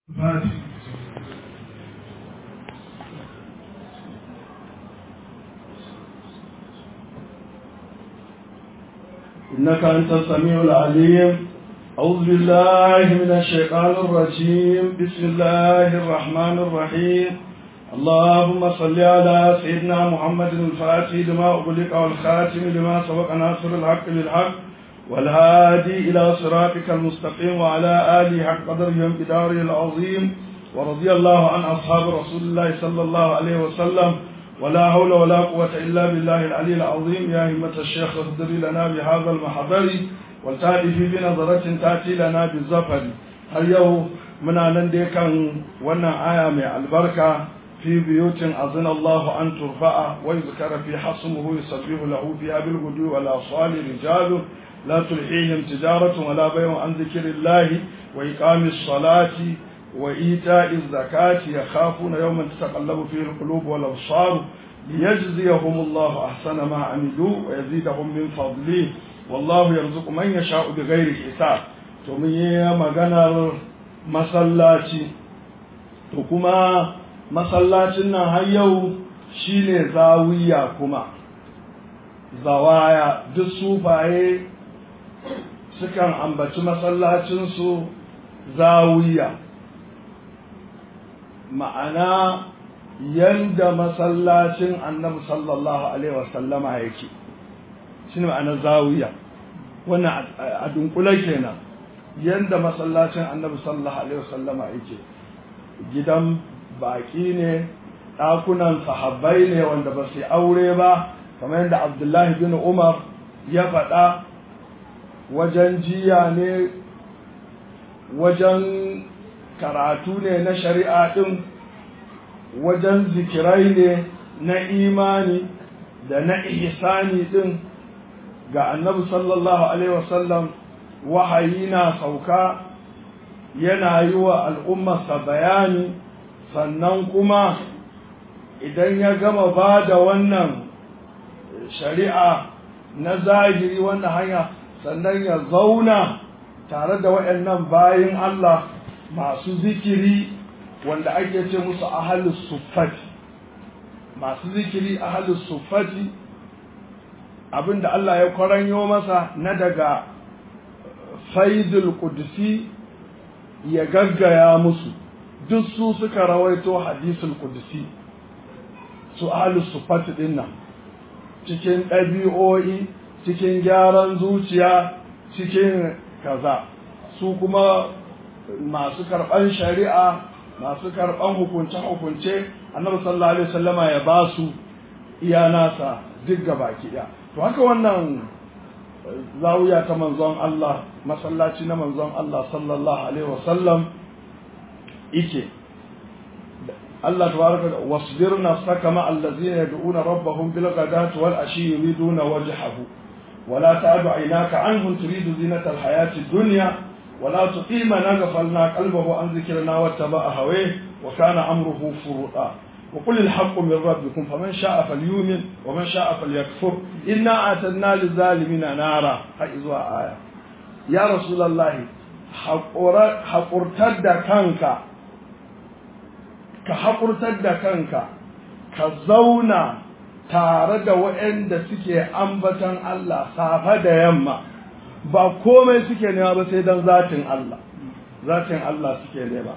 Fati. إنك أنت السميع العليم أعوذ بالله من الشيطان الرجيم بسم الله الرحمن الرحيم اللهم صل على سيدنا محمد الفاتح لما أغلق والخاتم لما سبق ناصر الحق بالحق والهادي إلى صراطك المستقيم وعلى آله حق قدره وامتداره العظيم ورضي الله عن أصحاب رسول الله صلى الله عليه وسلم ولا حول ولا قوة إلا بالله العلي العظيم يا همة الشيخ اهدر لنا بهذا المحضر والتأتي بنظرة تأتي لنا بالزفر هل يوم من أن كان وانا آية من البركة في بيوت أذن الله أن ترفع ويذكر في حصمه يسبح له فيها بالغدو والأصال رجال لا تلحيهم تجارة ولا بيع عن ذكر الله وإقام الصلاة وإيتاء الزكاة يخافون يوما تتقلب فيه القلوب والأبصار ليجزيهم الله أحسن ما عملوا ويزيدهم من فضله والله يرزق من يشاء بغير حساب تمي مغنر مسلاتي وكما masallacin nan har yau shine zawiya kuma zawaya duk sufaye sukan ambaci masallacinsu zawiya ma'ana yanda masallacin annabi sallallahu alaihi wasallama yake shi ne ma'ana zawiya wannan a dunkule kenan yanda masallacin annabi sallallahu alaihi wasallama yake gidan baƙi ne ɗakunan sahabbai ne wanda ba su aure ba kamar yadda abdullahi bin umar ya faɗa wajen jiya ne wajen karatu ne na shari'a ɗin wajen zikirai ne na imani da na ihsani ɗin ga annabi sallallahu alaihi wasallam wahayi na sauka yana yi wa al'ummarsa bayani sannan kuma idan ya gama ba da wannan shari'a na zahiri wannan hanya sannan ya zauna tare da waɗannan bayin Allah masu zikiri wanda ake ce musu ahalus suffati masu zikiri ahalus suffati abinda Allah ya kwaranyo masa na daga faidul qudsi ya gaggaya musu duk su suka rawaito hadisul qudsi su ahlus sufat din nan cikin ɗabi'o'i cikin gyaran zuciya cikin kaza su kuma masu karɓan shari'a masu karɓan hukunce-hukunce annabi sallallahu alaihi wasallama ya ba su iya nasa duk baki ɗaya to haka wannan zawiya ta manzon Allah masallaci na manzon Allah sallallahu alaihi wasallam ike Allah tabaraka da wasbir nafsaka ma allazina yad'una rabbahum bil ghadati wal ashi yuriduna wajhahu ولا تعد عيناك عنهم تريد زينة الحياة الدنيا ولا تقيم من غفلنا قلبه عن ذكرنا واتبع هويه وكان أمره فرطا وقل الحق من ربكم فمن شاء فليؤمن ومن شاء فليكفر إنا أعتدنا للظالمين نارا هاي آية يا رسول الله haƙurtar da kanka ka haƙurtar da kanka ka zauna tare da waɗanda suke ambatan Allah safa da yamma ba komai suke nema ba sai don zatin Allah zatin Allah suke nema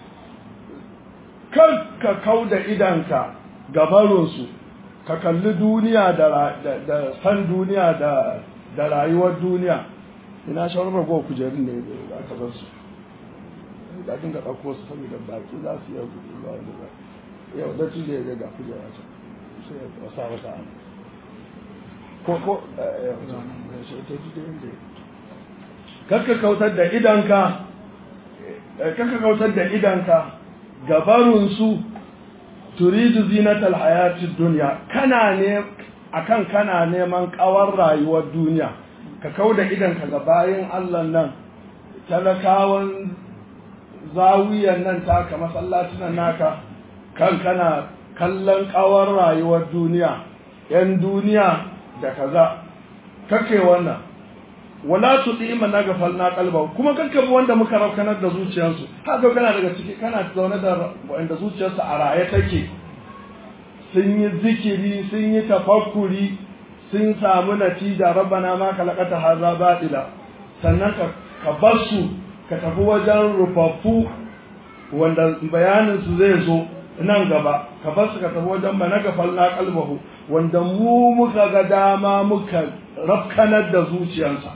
kan ka kau da idanka gabarinsu ka kalli duniya da san duniya da rayuwar duniya ina shawarar ragowa kujerun ne da aka bar su da dinga ɗauko su saboda baki za su yi gudu ba wani ba yau da tuje ya ga kujera ta sai ya wasa wata ana ko ko ta tuje inda kakka kautar da idanka kakka kautar da idanka gabarun su turidu zinatal hayatid dunya kana ne akan kana neman kawar rayuwar duniya ka kau da idanka ga bayan Allah nan talakawan zawiyan nan taka masallacin naka kan kana kallon kawar rayuwar duniya yan duniya da kaza kake wannan wala tudi man na gafalna qalba kuma kakka bi wanda muka rafkanar da zuciyarsu haka kana daga ciki kana zaune da wanda zuciyarsu a raye take sun yi zikiri sun yi tafakkuri sun samu natija rabbana ma kalaqata hadha batila sannan ka ka bar su ka tafi wajen rufaffu wanda bayanin su zai zo nan gaba ka bar su ka tafi wajen mana gafalna qalbahu wanda mu muka ga dama muka rafkanar da zuciyarsa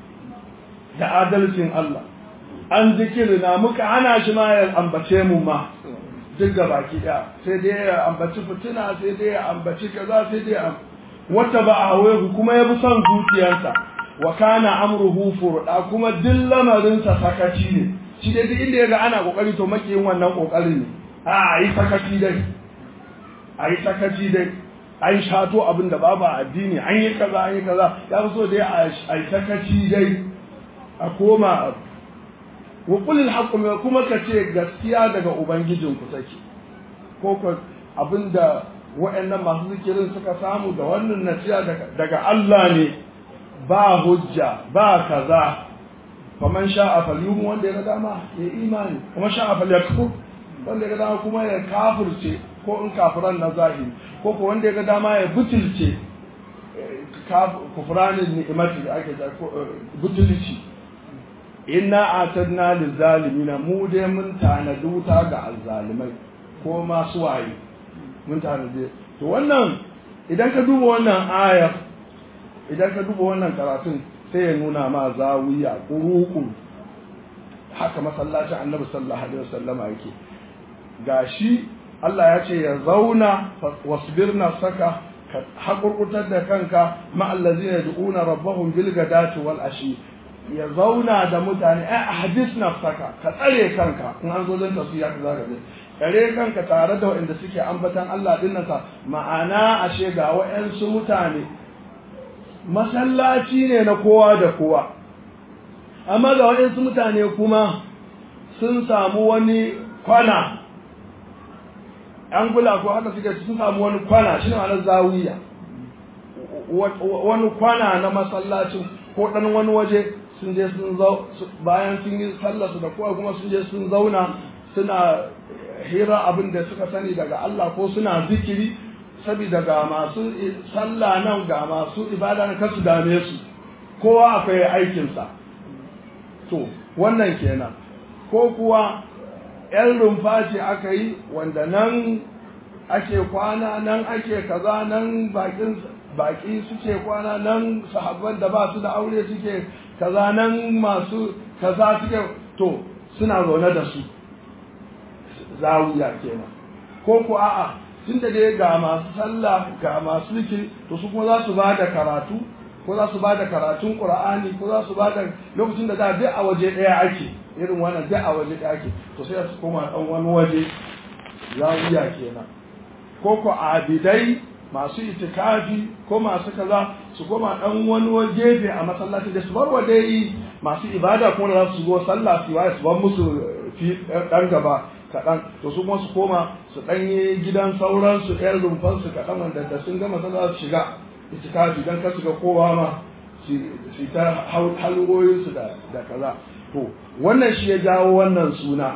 da adalcin Allah an zikirina muka hana shi ma ya ambace mu ma duk ga baki ɗaya sai dai ya ambaci fitina sai dai ya ambaci kaza sai dai ya wata ba a hawaye kuma ya bi son zuciyarsa wa kana amruhu furda kuma duk lamarinsa sakaci ne shi dai duk inda ya ga ana kokari to makiyin wannan kokarin ne a yi sakaci dai a yi sakaci dai an shato abin da babu addini an yi kaza an yi kaza ya fi so dai a yi sakaci dai a koma wa kulil haqqu kuma ka ce gaskiya daga ubangijinku take ko ko abinda waɗannan masu zikirin suka samu da wannan nasiya daga Allah ne ba hujja ba kaza faman sha'a falyumu wanda ya ga dama ya imani kuma sha'a falyakfur wanda ya ga dama kuma ya kafirce ko in kafiran na zahiri ko ko wanda ya ga dama ya butulce kufranin ni'imati da ake butulci inna atadna lizalimina mu dai mun tanadi wuta ga azzalimai ko masu waye mun tanadi to wannan idan ka duba wannan aya idan ka duba wannan karatun sai ya nuna ma zawiya kuruku haka masallacin annabi sallallahu alaihi wasallama yake gashi Allah ya ce ya zauna wasbir nafsaka ka haƙurƙutar da kanka ma'allazina yad'una rabbahum bil gadati wal ashi ya zauna da mutane ai hadis nafsaka ka tsare kanka in an zo don tafsira ka zaka je tsare kanka tare da waɗanda suke ambatan Allah din nan ma'ana ashe ga waɗansu mutane masallaci ne na kowa da kowa amma ga waɗansu mutane kuma sun samu wani kwana an gula ko haka suke sun samu wani kwana shi ne ma'anar zawiya wani kwana na masallacin ko ɗan wani waje sun je sun zau bayan sun yi sallarsu da kowa kuma sun je sun zauna suna hira abin da suka sani daga Allah ko suna zikiri saboda ga masu sallah nan ga masu ibada na kasu dame su kowa akwai aikinsa to wannan kenan ko kuwa yan rumfa ce aka yi wanda nan ake kwana nan ake kaza nan bakin baki suke kwana nan sahabban da ba su da aure suke kaza nan masu kaza suke to suna zaune da su zawiya kenan ko ku a'a tun da dai ga masu sallah ga masu zikiri to su kuma za su ba da karatu ko za su ba da karatun qur'ani ko za su ba da lokacin da da duk a waje ɗaya ake irin wannan duk a waje ɗaya ake to sai su koma ɗan wani waje zawiya kenan ko ku abidai masu itikafi ko masu kaza su koma dan wani gefe a masallaci da su bar wa dai masu ibada kuma da za su zo sallah su waye su bar musu fi dan gaba kaɗan to su kuma su koma su ɗanye gidan sauransu ɗayan rumfansu kaɗan wanda da sun gama sallah su shiga itikafi dan kar su ga kowa ma su ta halwoyinsu da kaza to wannan shi ya jawo wannan suna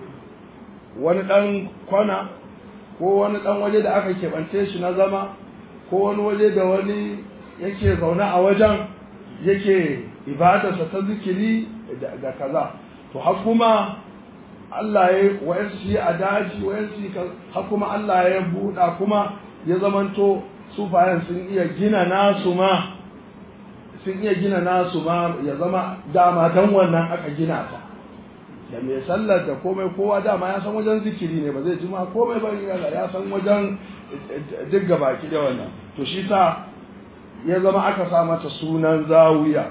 wani ɗan kwana ko wani ɗan waje da aka keɓance shi na zama ko wani waje da wani yake zaune a wajen yake ibadarsa ta zikiri da kaza to har kuma Allah ya wayansu shi a daji wayansu har kuma Allah ya buɗa kuma ya zamanto sufayen sun iya gina nasu ma sun iya gina nasu ma ya zama dama dan wannan aka gina ta da mai sallar da komai kowa dama ya san wajen zikiri ne ba zai ji ma komai ba ya san wajen duk baki da wannan to shi sa ya zama aka sa mata sunan zawiya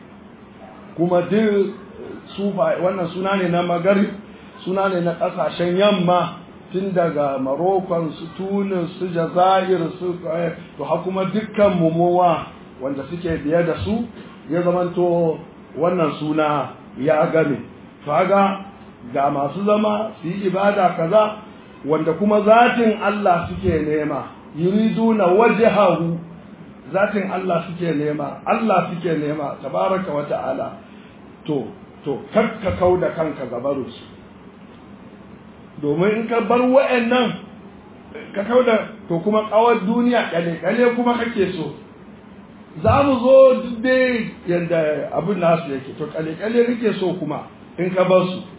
kuma duk sufa wannan suna ne na magari suna ne na kasashen yamma tun daga marokon su tunis su jazair su to ha kuma dukkan mumuwa wanda suke biye da su ya zamanto wannan suna ya game kaga ga masu zama su yi ibada kaza wanda kuma zatin Allah suke nema yuriduna wajhahu zatin Allah suke nema Allah suke nema tabaraka wa ta'ala to to kakka kau da kanka gabarus domin in ka bar wa'annan ka kau da to kuma kawar duniya kale kale kuma kake so za mu zo duk dai yadda abin nasu yake to kale kale kake so kuma in ka bar su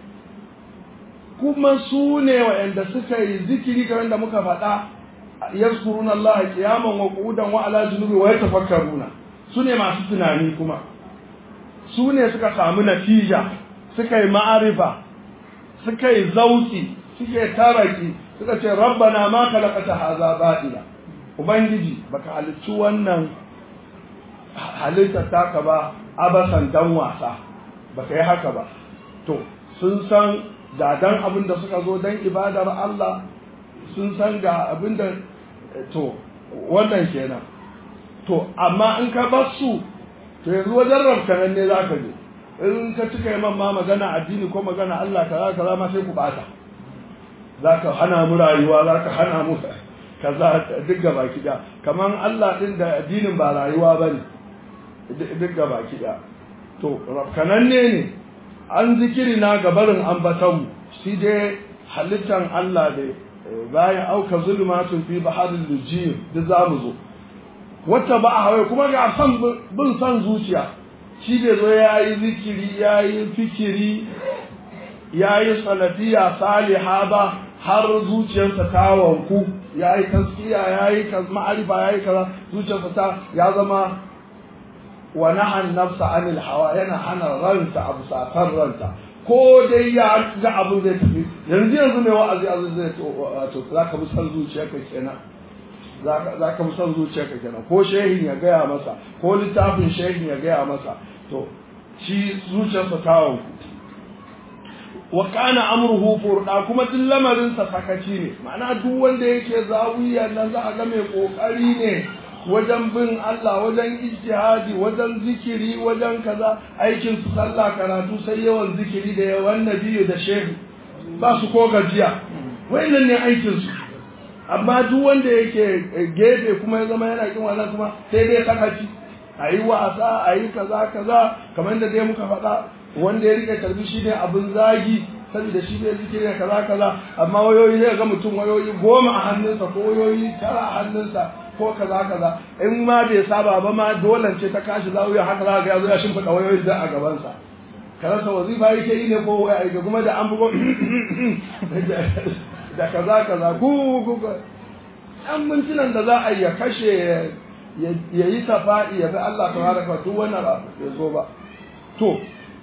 kuma su ne wa'anda suka yi zikiri kamar da muka faɗa yazkuruna Allah qiyaman wa qu'udan wa ala junubi wa yatafakkaruna su ne masu tunani kuma su ne suka samu natija suka yi ma'arifa suka yi zauki suke taraki suka ce rabbana ma khalaqata hadha batila ubangiji baka halicci wannan halitta taka ba abasan dan wasa baka yi haka ba to sun san da dan abin da suka zo dan ibadar Allah sun san ga abin da to wannan kenan to amma in ka bar su to yanzu wajen rabkanan ne za ka je in ka cika yi ma magana addini ko magana Allah kaza kaza ma sai ku bata za ka hana mu rayuwa za ka hana mu kaza duk gaba kiɗa kamar Allah ɗin da addinin ba rayuwa ba ne duk gaba kiɗa to rabkananne ne an zikiri na gabarin ambatanmu shi dai halittan Allah da bayan auka zulmatun fi baharin lujiyar duk za mu zo wata ba a hawaii kuma ga san bin san zuciya shi bai zo ya yi zikiri ya yi fikiri ya yi salafiya saliha ba har zuciyarsa ta wanku ya yi taskiya ya yi ma'arifa ya yi kaza zuciyarsa ta ya zama wa nahan nafsa anil hawa yana hana ranta abu sakar ranta ko dai ya ga abin zai tafi yanzu yanzu mai wa'azi azu zai to za ka bi san zuciyarka kenan za ka fi son zuciyarka kenan ko shehin ya gaya masa ko littafin shehin ya gaya masa to shi zuciyarsa ta wanku wa kana amruhu furda kuma duk lamarin sa sakaci ne ma'ana duk wanda yake zawiya nan za a ga mai kokari ne wajen bin Allah wajen ijtihadi wajen zikiri wajen kaza aikin su sallah karatu sai yawan zikiri da yawan nabiyu da shehu ba su ko gajiya wayannan ne aikin su amma duk wanda yake gefe kuma ya zama yana kin wannan kuma sai dai sakaci a yi wasa a yi kaza kaza kamar da dai muka faɗa wanda ya rike tarbi shi ne abin zagi saboda shi ne zikiri da kaza kaza amma wayoyi zai ga mutum wayoyi goma a hannunsa ko wayoyi tara a hannunsa ko kaza kaza in ma bai saba ba ma dole ce ta kashi zawiya haka za ga yazo ya shimfiɗa wayoyi da a gabansa karasa wazifa yake yi ne ko waya kuma da an bugo da kaza kaza ku ku ɗan mintunan da za a yi ya kashe ya yi tafa'i ya bi Allah ta haraka duk wannan ya zo ba to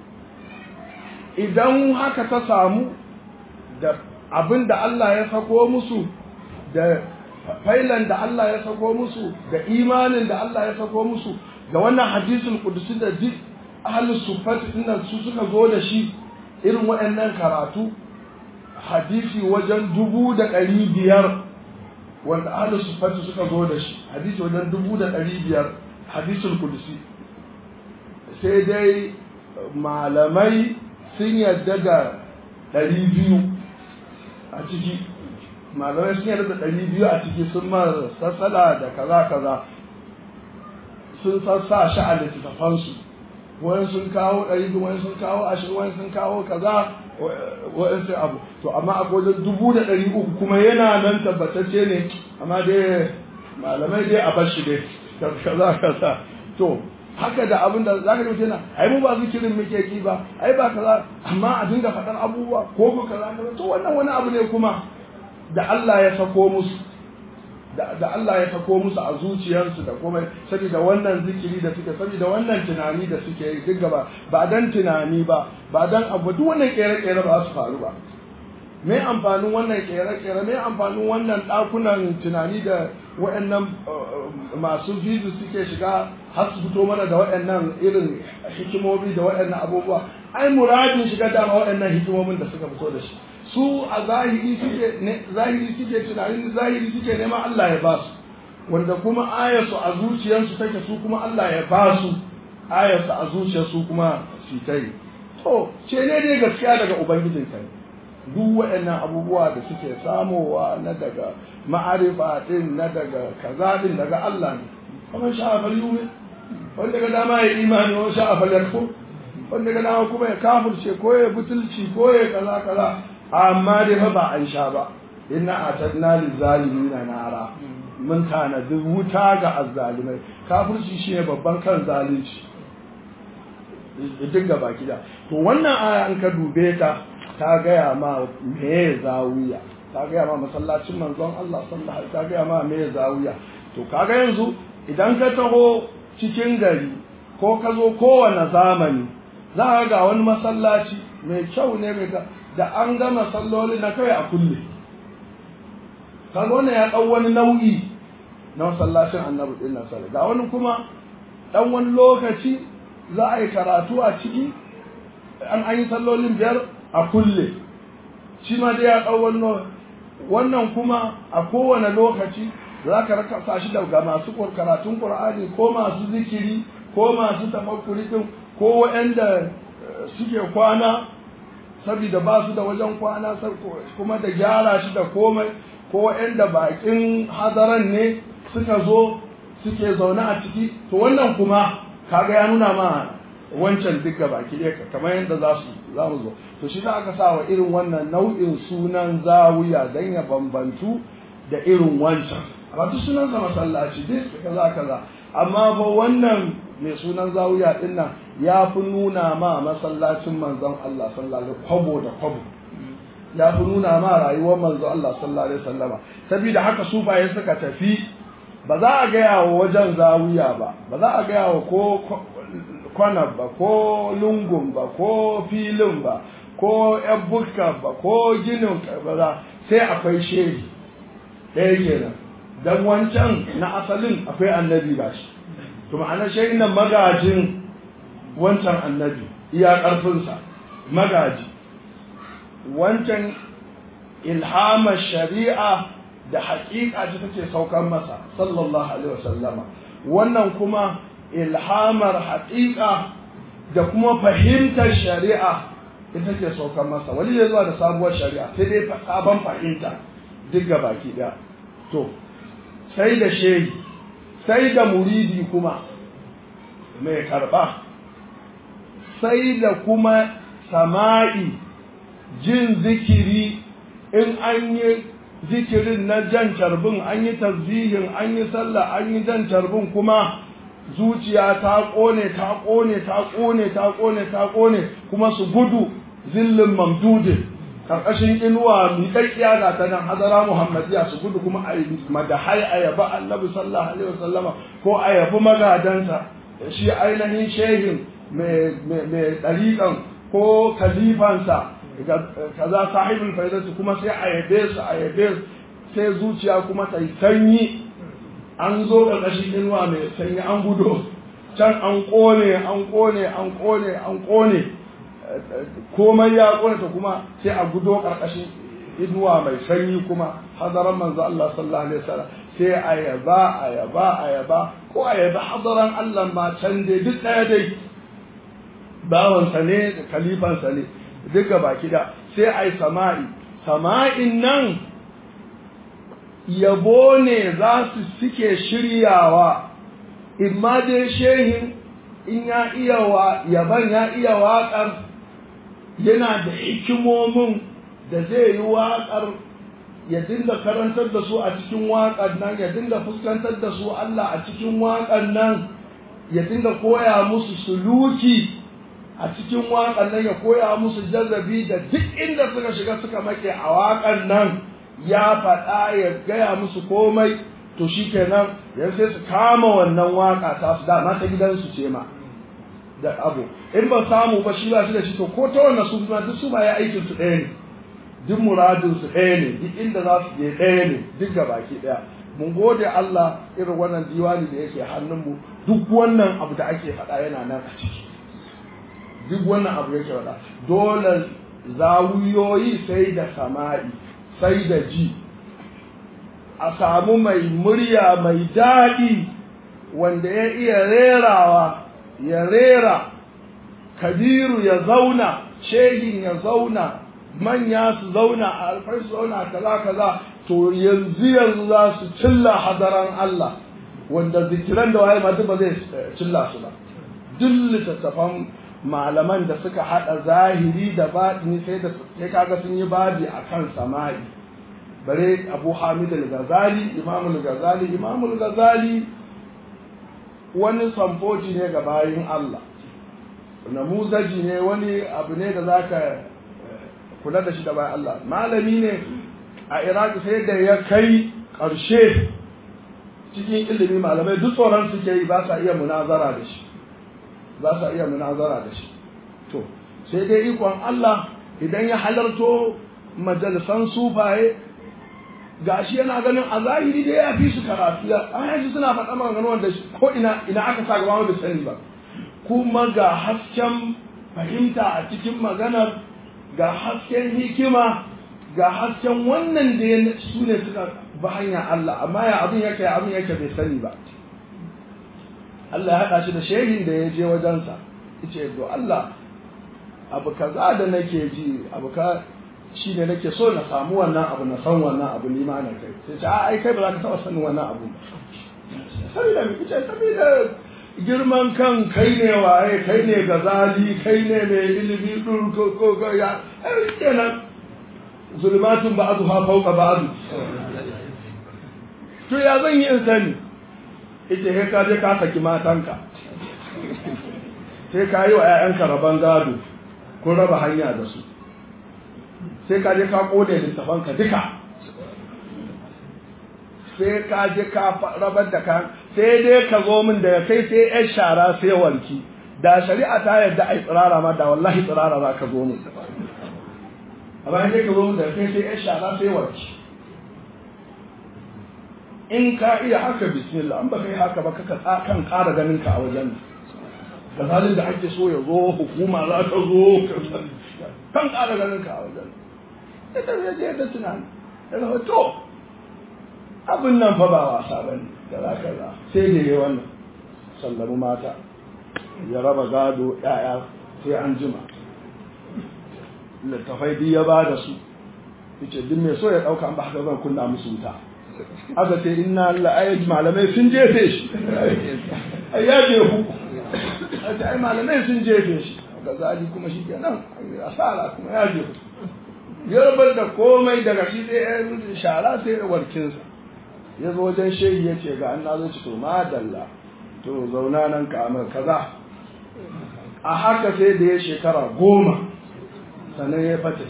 idan haka ta samu da abin da Allah ya sako musu da failan da Allah ya sako musu da imanin da Allah ya sako musu da wannan hadisul kudusi da duk ahlus sufati dinnan su suka zo da shi irin waɗannan karatu hadisi wajen dubu da ɗari biyar wanda ahlus sufati suka zo da shi hadisi wajen dubu da ɗari biyar hadisul kudusi sai dai malamai sun yadda da ɗari biyu a ciki malamai sun yadda da ɗari biyu a ciki sun ma sassala da kaza kaza sun sassa shi a littattafansu wani sun kawo ɗari biyu wani sun kawo ashirin wani sun kawo kaza wa'in sai abu to amma a wajen dubu da ɗari uku kuma yana nan tabbatacce ne amma dai malamai dai a bashi dai kaza kaza to haka da abin da za ka ji yana ai mu ba zikirin muke ki ba ai ba kaza amma a dinga faɗar abubuwa ko ko kaza to wannan wani abu ne kuma da Allah ya sako musu da Allah ya sako musu a zuciyarsu da komai saboda wannan zikiri da suke saboda wannan tunani da suke yi duk gaba ba dan tunani ba ba dan abu duk wannan kere-kere ba su faru ba me amfanin wannan kere-kere me amfanin wannan ɗakunan tunani da waɗannan masu bizu suke shiga har su fito mana da waɗannan irin hikimomi da waɗannan abubuwa ai muradin shiga dama waɗannan hikimomin da suka fito da shi su a zahiri suke zahiri suke tunanin zahiri suke neman Allah ya ba su wanda kuma ayarsu a zuciyarsu take su kuma Allah ya ba su ayarsu a zuciyarsu kuma su ta yi to ce ne dai gaskiya daga ubangijin kai duk waɗannan abubuwa da suke samowa na daga ma'arifa din na daga kaza din daga Allah ne kamar sha'a fal yumin wanda ga dama ya imani wa sha'a fal yakfur wanda ga dama kuma ya kafirce ko ya butulci ko ya kaza kaza amma dai fa ba an sha ba inna atadna lizalimina nara mun tanadi wuta ga azzalimai kafirci shine babban kan zalunci duk gaba gida to wannan aya an ka dube ta ta gaya ma me zawiya ta gaya ma masallacin manzon Allah sallallahu alaihi ta gaya ma me zawiya to kaga yanzu idan ka taho cikin gari ko ka zo kowane zamani za ka ga wani masallaci mai kyau ne mai da an gama salloli na kai a kulle kaga wannan ya ɗau wani nau'i na masallacin annabi ɗin nan ga wani kuma ɗan wani lokaci za a yi karatu a ciki an an yi sallolin biyar a kulle shi ma dai ya ɗau wannan wannan kuma a kowane lokaci za ka raka shi daga masu karatun ƙur'ani ko masu zikiri ko masu tafakkuri din ko waɗanda suke kwana saboda ba su da wajen kwana kuma da gyara shi da komai ko waɗanda baƙin hadaran ne suka zo suke zaune a ciki to wannan kuma kaga ya nuna ma wancan duka baki ɗaya kamar yadda za su za mu zo to shi za aka sa wa irin wannan nau'in sunan zawiya don ya bambantu da irin wancan amma duk sunan sa masallaci duk kaza kaza amma fa wannan mai sunan zawiya din nan ya fi nuna ma masallacin manzon Allah sallallahu alaihi kwabo da kwabo ya fi nuna ma rayuwar manzon Allah sallallahu alaihi wasallama saboda haka sufaye suka tafi ba za a gaya wa wajen zawiya ba ba za a gaya wa ko kwana ba ko lungun ba ko filin ba ko yan bukka ba ko ginin ba sai akwai shehi ɗaya kenan dan wancan na asalin akwai annabi ba shi to ma'ana shehi nan magajin wancan annabi iya ƙarfinsa magaji wancan ilhamar shari'a da haƙiƙa ce take saukar masa sallallahu alaihi wasallama wannan kuma ilhamar haƙiƙa da kuma fahimtar shari'a ita ke saukar masa wani ya zuwa da sabuwar shari'a sai dai sabon fahimta duk ga baki ɗaya to sai da shehi sai da muridi kuma mai karɓa sai da kuma sama'i jin zikiri in an yi zikirin na jan carbin an yi tasbihin an yi sallah an yi jan carbin kuma zuciya ta ƙone ta ƙone ta ƙone ta ƙone ta ƙone kuma su gudu zillin mamdudin karkashin inuwa miƙaƙƙiya ga ta nan hazara muhammadiya su gudu kuma a madahai a yaba annabi sallallahu alaihi wasallama ko a yabi magadansa shi ainihin shehin mai ɗariƙan ko kalifansa kaza sahibul faidatu kuma sai a yabe su a yabe sai zuciya kuma ta yi sanyi an zo ƙarƙashin inuwa mai sanyi an gudo can an ƙone an ƙone an ƙone an ƙone komai ya ƙone ta kuma sai a gudo ƙarƙashin inuwa mai sanyi kuma hadaran manzo Allah sallallahu alaihi wasallam sai a yaba a yaba a yaba ko a yaba hadaran Allah ma can dai duk ɗaya dai bawansa ne da kalifansa ne duka baki da sai a yi sama'i sama'in nan yabo ne za su suke shiryawa imma dai shehin in ya iya wa yaban ya iya waƙar yana da hikimomin da zai yi waƙar ya dinga karantar da su a cikin waƙar nan ya dinga fuskantar da su Allah a cikin waƙar nan ya dinga koya musu suluki a cikin waƙar nan ya koya musu jazabi da duk inda suka shiga suka make a waƙar nan ya faɗa ya gaya musu komai to shi kenan yan sai su kama wannan waƙa ta su dama ta gidansu ce ma da abu in ba samu ba shi ba shi da shi to ko ta wannan su ma duk su ba ya aikin su ɗaya ne duk muradin su ɗaya ne duk inda za su je ɗaya ne duk ga baki ɗaya mun gode Allah irin wannan diwani da yake hannunmu duk wannan abu da ake faɗa yana nan a ciki duk wannan abu yake faɗa dole zawuyoyi sai da sama'i sai da ji a samu mai murya mai daɗi wanda ya iya rerawa ya rera kabiru ya zauna shehin ya zauna manya su zauna a alfai su zauna kaza kaza to yanzu yanzu za su cilla hadaran Allah wanda zikiran da waye ma duk ba zai cilla su ba duk littattafan malaman da suka hada zahiri da batini sai da sai kaga sun yi babi akan sama'i bare Abu Hamid al-Ghazali Imam al-Ghazali Imam al-Ghazali wani samfoji ne ga bayin Allah namuzaji ne wani abu ne da zaka kula da shi da bayan Allah malami ne a Iraq sai da ya kai ƙarshe cikin ilimi malamai duk tsoron suke yi ba sa iya munazara da shi ba sa iya munazara da shi to sai dai ikon Allah idan ya halarto majalisan sufaye gashi yana ganin a zahiri dai ya fi su karatu ya an yanzu suna faɗa maganganu wanda ko ina ina aka sa gaba da sani ba kuma ga hasken fahimta a cikin maganar ga hasken hikima ga hasken wannan da ya su ne suka ba hanya Allah amma ya abin yake abin yake bai sani ba Allah ya haɗa shi da shehin da ya je wajensa yace to Allah abu kaza da nake ji abu ka shi ne nake so na samu wannan abu na san wannan abu ni ma na kai sai ce a ai kai ba za ka taɓa sanin wannan abu saboda me kace saboda girman kan kai ne waye kai ne gazali kai ne mai ilimi dur ko ko ko ya ai kenan zulmatun ba'dha fawqa ba'd to ya zan yi in sani ita he ka je ka saki matanka sai ka yi wa 'ya'yanka rabon gado kun raba hanya da su sai ka je ka kone littafanka duka sai ka je ka rabar da kan sai dai ka zo min daga kai sai yan shara sai walki da shari'a ta yarda ai tsirara ma da wallahi tsirara za ka zo min amma sai ka zo min daga kai sai yan shara sai walki in ka iya haka bismillah an ba kai haka ba kaka kan ƙara ganin ka a wajen da halin da ake so ya zo hukuma za ta zo kan ƙara ganin ka a wajen ita zai je da tunani da zama to abin nan fa ba wasa ba ne da za ka za sai da yi wannan sallamu mata ya raba gado ya'ya sai an jima littafai duk ya ba da su yace duk mai so ya ɗauka an ba haka zan kunna musu wuta aka ce inna Allah malamai sun jefe shi ai ya jefu ta ai malamai sun jefe shi ga zali kuma shi kenan asara kuma ya jefu ya rabar da komai daga shi sai ya shara sai ya warkinsa ya zo wajen shehi ya ce ga an na zo ci to madalla to zauna nan ka amur kaza a haka sai da ya shekara goma sannan ya fata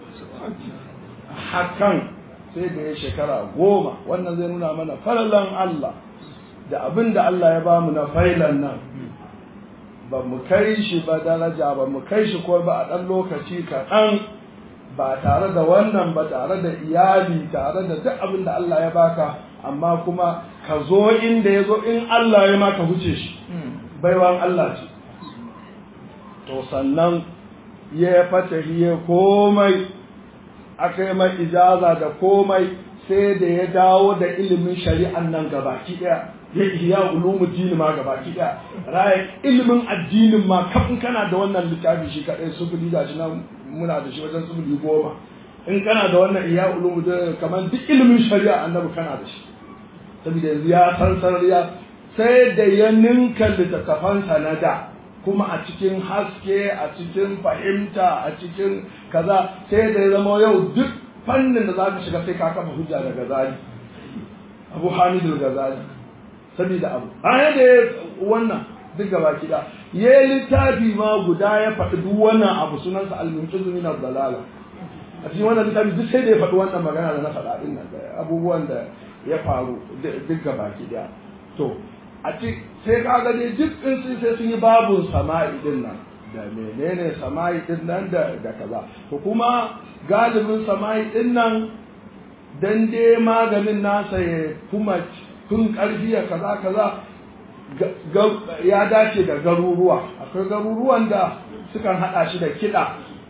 hakan sai da ya shekara goma wannan zai nuna mana falalan Allah da abin da Allah ya bamu na failan nan ba mu kai shi ba daraja ba mu kai shi ko ba a ɗan lokaci kaɗan ba tare da wannan ba tare da iyali tare da duk abin da Allah ya baka amma kuma ka zo inda ya zo in Allah ya maka huce shi baiwan Allah ce to sannan ya fata ya komai aka yi mai ijaza da komai sai da ya dawo da ilimin shari'an nan gabaki ɗaya ya iya ulumuddin ma gabaki ɗaya raya ilimin addinin ma kafin kana da wannan littafi shi kaɗai sufuri da shi nan muna da shi wajen sufuri goma in kana da wannan iya ulumuddin kamar duk ilimin shari'a annabi kana da shi saboda yanzu ya san sarariya sai da ya ninka littattafansa na da kuma a cikin haske a cikin fahimta a cikin kaza sai da ya zama yau duk fannin da za ka shiga sai ka kafa hujja da gazali abu hamidul gazali saboda abu a da ya wannan duk gaba kida ya yi littafi ma guda ya faɗi duk wannan abu sunansa al-munqizu min dalala a cikin wannan littafi duk sai da ya faɗi wannan magana da na faɗa din nan abubuwan da ya faru duk gaba kida to a ci sai ka ga dai duk in sun sai sun yi babun sama'i din nan da menene sama'i din nan da da kaza to kuma galibin sama'i din nan dan dai maganin nasa ya kuma kun karfi ya kaza kaza ya dace da garuruwa akwai garuruwan da sukan hada shi da kiɗa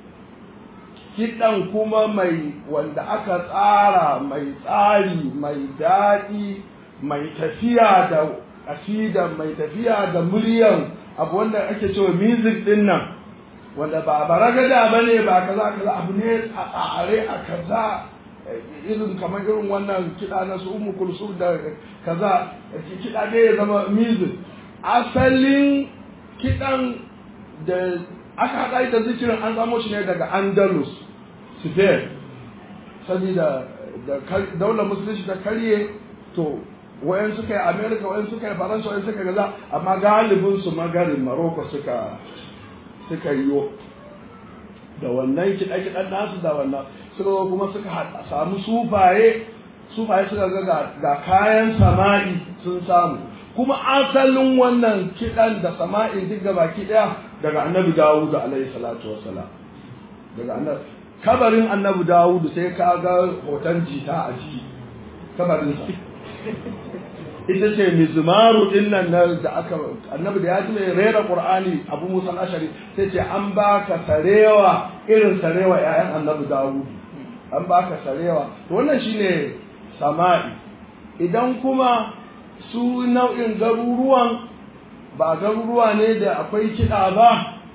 kiɗan kuma mai wanda aka tsara mai tsari mai daɗi mai tafiya da asida mai tafiya da muryan abu wanda ake cewa music din nan wanda ba baragada ba ne ba kaza kaza abu ne a tsare a kaza irin kamar irin wannan kiɗa na su umu kulsu da kaza kiɗa dai ya zama music asalin kiɗan da aka haɗa da zikirin an samo shi ne daga andalus spain saboda da daular musulunci ta karye to wayan suka yi america wayan suka yi faransa wayan suka gaza amma galibin su magarin maroko suka suka yi da wannan kiɗa-kiɗan nasu da wannan suka kuma suka samu sufaye sufaye suka ga ga kayan sama'i sun samu kuma asalin wannan kiɗan da sama'in duk ga baki ɗaya daga annabi dawudu alaihi salatu wassalam daga annabi kabarin annabi dawudu sai ka ga hoton jita a jiki kabarinsa ita ce mizmaru din nan da aka annabi da ya ji mai rera qur'ani abu musa ashari sai ce an baka sarewa irin sarewa ƴaƴan annabi dawud an baka sarewa to wannan shine sama'i idan kuma su nau'in garuruwan ba garuruwa ne da akwai kiɗa ba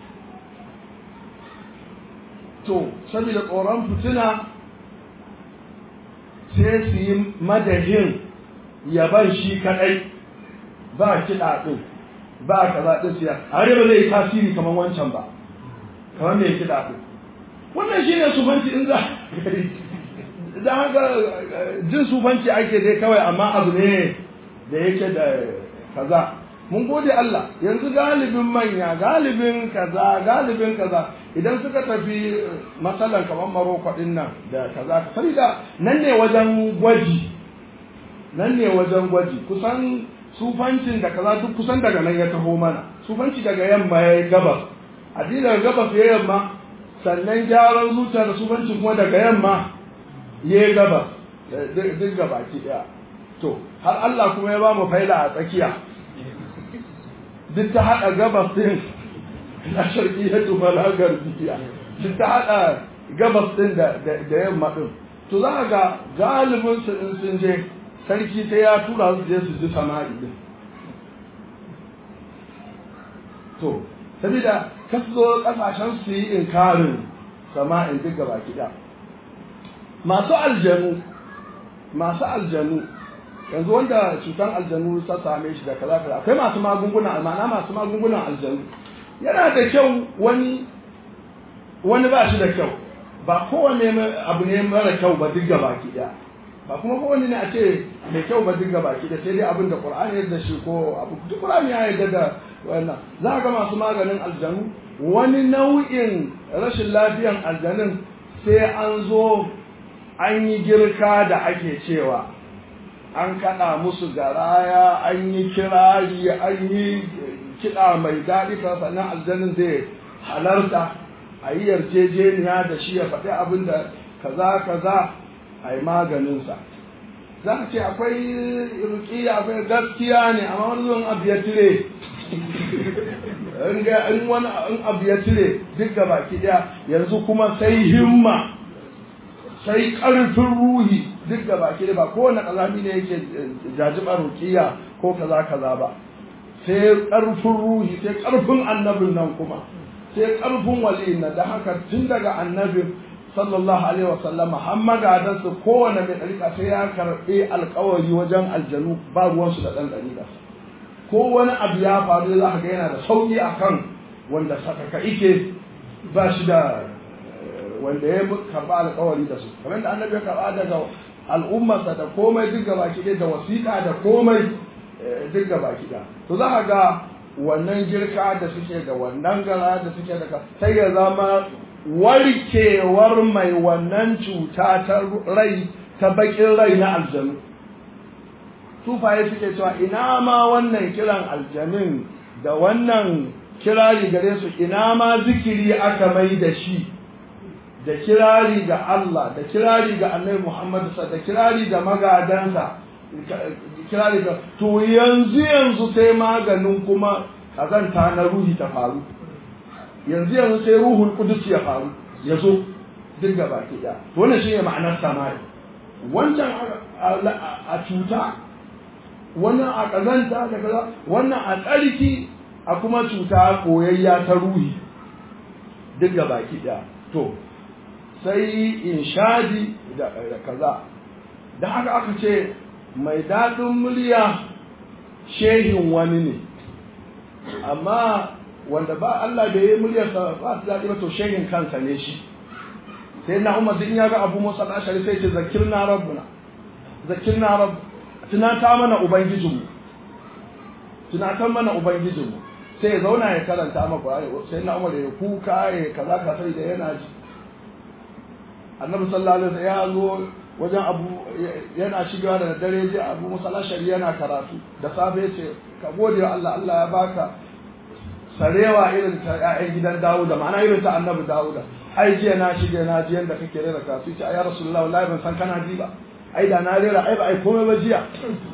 to saboda tsoron fitina sai su yi madahin yaban shi kadai ba kiɗa ɗin ba kaza ɗin siya a ba zai yi tasiri kamar wancan ba kamar mai kiɗa ɗin wannan shi ne sufanci in za da haka jin sufanci ake dai kawai amma abu ne da yake da kaza mun gode Allah yanzu galibin manya galibin kaza galibin kaza idan suka tafi matsalan kamar Maroko din nan da kaza saboda nan ne wajen gwaji nan ne wajen gwaji kusan sufancin da kaza duk kusan daga nan ya taho mana sufanci daga yamma ya yi gabas addini daga gabas ya yamma sannan gyaran zuciya da sufanci kuma daga yamma ya yi gabas duk gabaki daya to har Allah kuma ya ba mu faila a tsakiya duk ta haɗa gabas ɗin na sharƙiyar tufala garbiya duk ta haɗa gabas ɗin da yamma ɗin to za ga galibin su in sun je sarki sai ya tura su je su ji sama'i ɗin to sabida kasu zo ƙasashen su yi inkarin sama'in duk gaba kiɗa masu aljanu masu aljanu yanzu wanda cutar aljanu ta same shi da kaza kaza akwai masu magunguna ma'ana masu magungunan aljanu yana da kyau wani wani ba shi da kyau ba kowane abu ne mara kyau ba duk gaba ki ba kuma kowane ne a ce mai kyau ba duk gaba ki sai dai abin da qur'ani ya da shi ko abu duk qur'ani ya yarda da wannan za ga masu maganin aljanu wani nau'in rashin lafiyan aljanun sai an zo an yi girka da ake cewa an kaɗa musu garaya an yi kirari an yi kiɗa mai daɗi sannan aljanin zai halarta a yi yarjejeniya da shi ya faɗi abin da kaza kaza a yi maganinsa za ka ce akwai rukiya akwai gaskiya ne amma wani zuwan abu ya tire in wani abu ya tire duk da baki ɗaya yanzu kuma sai himma sai ƙarfin ruhi duk da baki ba kowane ƙazami ne yake jajiba rukiya ko kaza kaza ba sai ƙarfin ruhi sai ƙarfin annabin nan kuma sai ƙarfin waliyin nan da haka tun daga annabin sallallahu alaihi wasallam har magadan su kowane mai ɗariƙa sai ya karɓi alƙawari wajen aljanu ba ruwansu da ɗan ɗariƙa ko wani abu ya faru za ka ga yana da sauƙi akan wanda sakaka ike ba shi da wanda ya karɓa alƙawari da su kamar da annabi ya karɓa daga al'ummarsa da komai duk gaba ki da wasiƙa da komai duk gaba ki to za ka ga wannan girka da suke da wannan gara da suke da sai ya zama warkewar mai wannan cuta ta rai ta bakin rai na aljanu sufaye suke cewa ina ma wannan kiran aljanin da wannan kirari gare su ina ma zikiri aka mai da shi da kirari ga Allah da kirari ga Annabi Muhammad da kirari ga magadansa kirari ga to yanzu yanzu sai maganin kuma kazanta na ruhi ta faru yanzu yanzu sai ruhul qudus ya faru ya zo duk gaba ki da wannan shine ma'anar samari wancan a cuta wannan a kazanta da kaza wannan a tsarki a kuma cuta koyayya ta ruhi duk gaba ki da to sai inshadi da kaza da haka aka ce mai daɗin murya shehin wani ne amma wanda ba Allah da ya yi muryarsa ba su daɗi ba to shehin kansa ne shi sai na umar in ya ga abu musa ashari sai ce zakirna rabbuna zakirna rabb tunata mana ubangijinmu tunatan mana ubangijinmu sai ya zauna ya karanta maka Qur'ani sai na umar ya kuka ya kaza ka sai da yana ji annabi sallallahu alaihi wasallam ya zo wajen abu yana shigewa da dare ji abu musa ashari yana karatu da safe ya ce ka gode wa Allah Allah ya baka sarewa irin ta ƴaƴan gidan Dawuda ma'ana irin ta annabi Dawuda ai jiya na shige na ji yanda kake rera kasu ce ya rasulullahi wallahi ban san kana ji ba ai da na rera ai ba ai komai ba jiya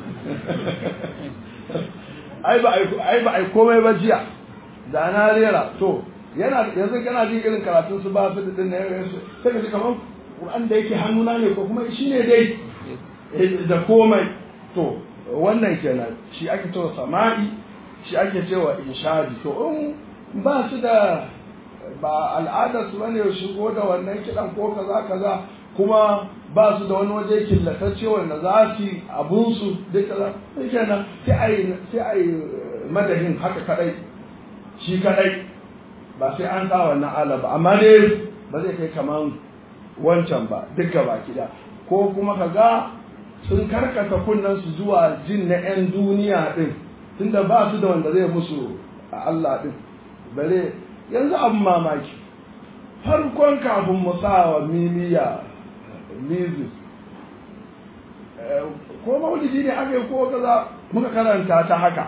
ai ba ai ai ba ai komai ba jiya da na rera to yana yanzu kana jin irin karatun su ba su da din ne sai ka ji kamar Qur'an da yake hannuna ne ko kuma shine dai da komai to wannan kenan shi ake cewa sama'i shi ake cewa inshadi to in ba su da ba al'adar su bane shigo da wannan kidan ko kaza kaza kuma ba su da wani waje killatacce wanda za su abun su duk kaza sai kenan sai ai sai ai madahin haka kadai shi kadai ba sai an sa wannan ala ba amma dai ba zai kai kaman wancan ba duka baki da ko kuma kaga sun karkata kunnen su zuwa jin na 'yan duniya din tunda ba su da wanda zai musu a Allah din bare yanzu abin mamaki farkon kafin mu sa wa mimiya music ko maulidi ne aka yi ko kaza muka karanta ta haka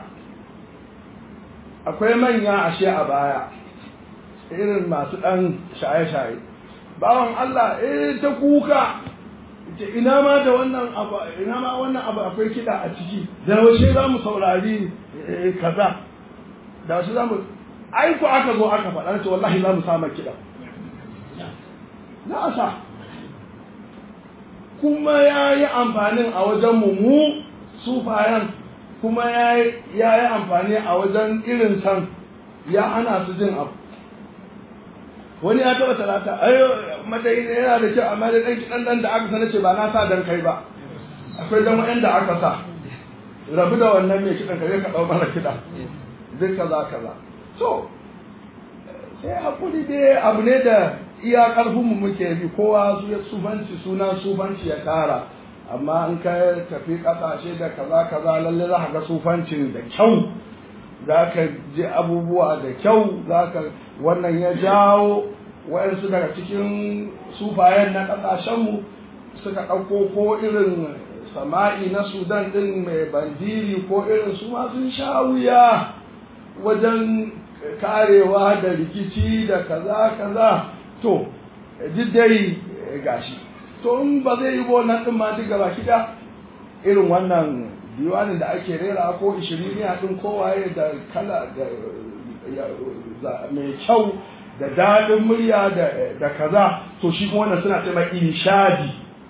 akwai manya ashe a baya irin masu ɗan shaye-shaye bawan Allah eh ta kuka ina ma da wannan abu ina ma wannan abu akwai kiɗa a ciki da wace za mu saurari kaza da wace za mu ai ku aka zo aka faɗa ce wallahi za mu sama kiɗa za a sa kuma ya yi amfanin a wajen mu mu sufayan kuma ya yi amfani a wajen irin san ya hana su jin abu wani ya taba talata ayo madayi ne yana da kyau amma da dan kidan dan da aka sana ce ba na sa dan kai ba akwai dan wanda aka sa rabu da wannan mai kidan kai ka dau mara kida duk kaza kaza so sai hakuri dai abu ne da iya karfin mu muke bi kowa su ya sufanci suna sufanci ya kara amma in ka tafi kasashe da kaza kaza lalle za ka ga sufancin da kyau za ka ji abubuwa da kyau za ka wannan ya jawo wayansu daga cikin sufayen na ƙasashenmu suka ɗauko ko irin sama'i na sudan ɗin mai bandiri ko irin su ma sun sha wuya wajen karewa da rikici da kaza kaza to duk dai gashi to in ba zai yi wannan ɗin ma duk gaba kiɗa irin wannan diwanin da ake rera ko ishiriniya din kowaye da kala da mai kyau da daɗin murya da kaza to shi kuma wannan suna ce inshadi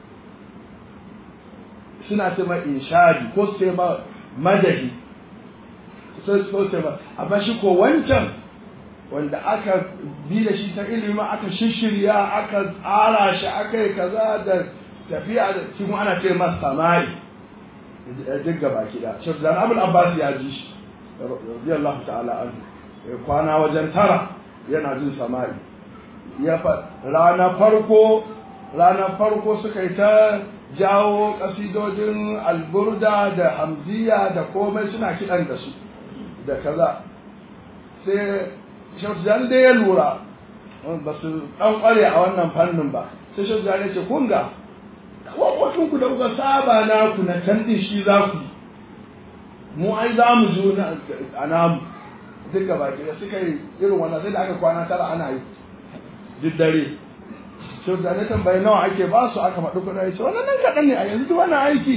suna ce inshadi ko su ce ma madadi sai su ce ma amma shi ko wancan wanda aka bi da shi ta ilimi aka shishirya aka tsara shi aka yi kaza da tafiya da shi kuma ana ce masa samari duk gaba kida shek zan abul abbas ya ji shi radiyallahu ta'ala anhu kwana wajen tara yana jin samari ya fa rana farko rana farko suka yi ta jawo kasidojin alburda da hamziya da komai suna kidan da su da kaza sai shek zan da ya lura ba su dan kware a wannan fannin ba sai shek zan ya ce kun ga wakwacin ku da kuka saba na ku na can din shi za ku mu ai za mu zo a namu duk gaba da suka yi irin wannan sai da aka kwana tara ana yi duk dare sau da na tambayi nawa ake ba su aka faɗi kuɗa ya ce wannan nan kaɗan ne a yanzu duk wannan aiki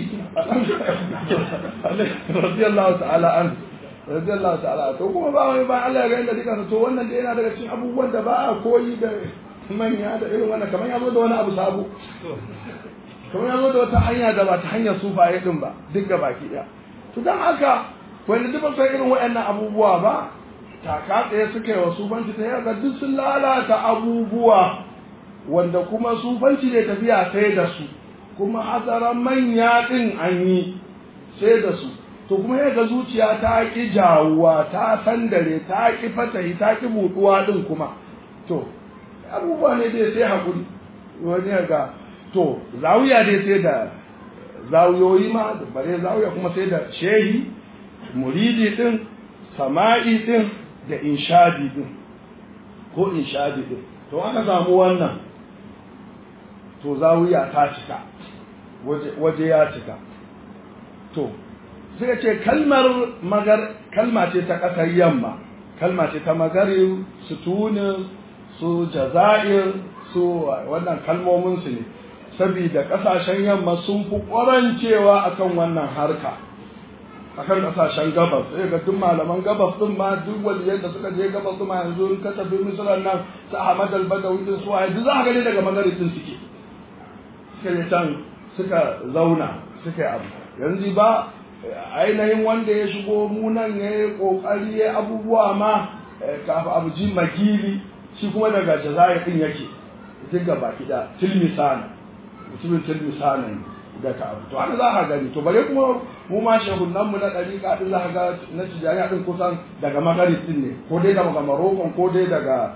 radiyallahu ta'ala an radiyallahu ta'ala to kuma ba wani ba Allah ya ga inda duka to wannan da yana daga cikin abubuwan da ba a koyi da manya da irin wannan kamar ya zo da wani abu sabo kamar ya zo da wata hanya da ba ta hanyar sufaye din ba duk ga baki ɗaya to dan haka wanda duk ba irin waɗannan abubuwa ba taka tsaye suka yi wa sufanci ta yaga duk sun lalata abubuwa wanda kuma sufanci ne tafiya sai da su kuma hazaran manya ɗin an yi sai da su to kuma yaga zuciya ta ƙi jawuwa ta sandare ta ƙi fatahi ta ƙi buɗuwa ɗin kuma to abubuwa ne dai sai haƙuri wani ga to zawiya dai sai da zawiyoyi ma da bare zawiya kuma sai da shehi muridi ɗin sama'i ɗin da inshadi ɗin ko inshadi ɗin to aka samu wannan to zawiya ta cika waje ya cika to sai ce kalmar magar kalma ce ta ƙasar yamma kalma ce ta magari su tunis su jazair su wannan kalmomin su ne saboda ƙasashen yamma sun fi ƙwarancewa akan wannan harka akan ƙasashen gabas sai ga duk malaman gabas din ma duk waliyai da suka je gabas din ma yanzu in ka tafi misran nan ta Ahmad al-Badawi din su waye duk za ka gani daga magari din suke suka je can suka zauna suka yi abu yanzu ba ainihin wanda ya shigo munan ya yi ƙoƙari ya abubuwa ma kafin abu ji magili shi kuma daga jazair ɗin yake duk ga baki da tilmisana mutumin tilmisana ne da ka abu to haka za ka gani to bare kuma mu ma shehunan mu na ɗariƙa ɗin za ka ga na tijjani ɗin kusan daga magarib ɗin ne ko dai daga marokon ko dai daga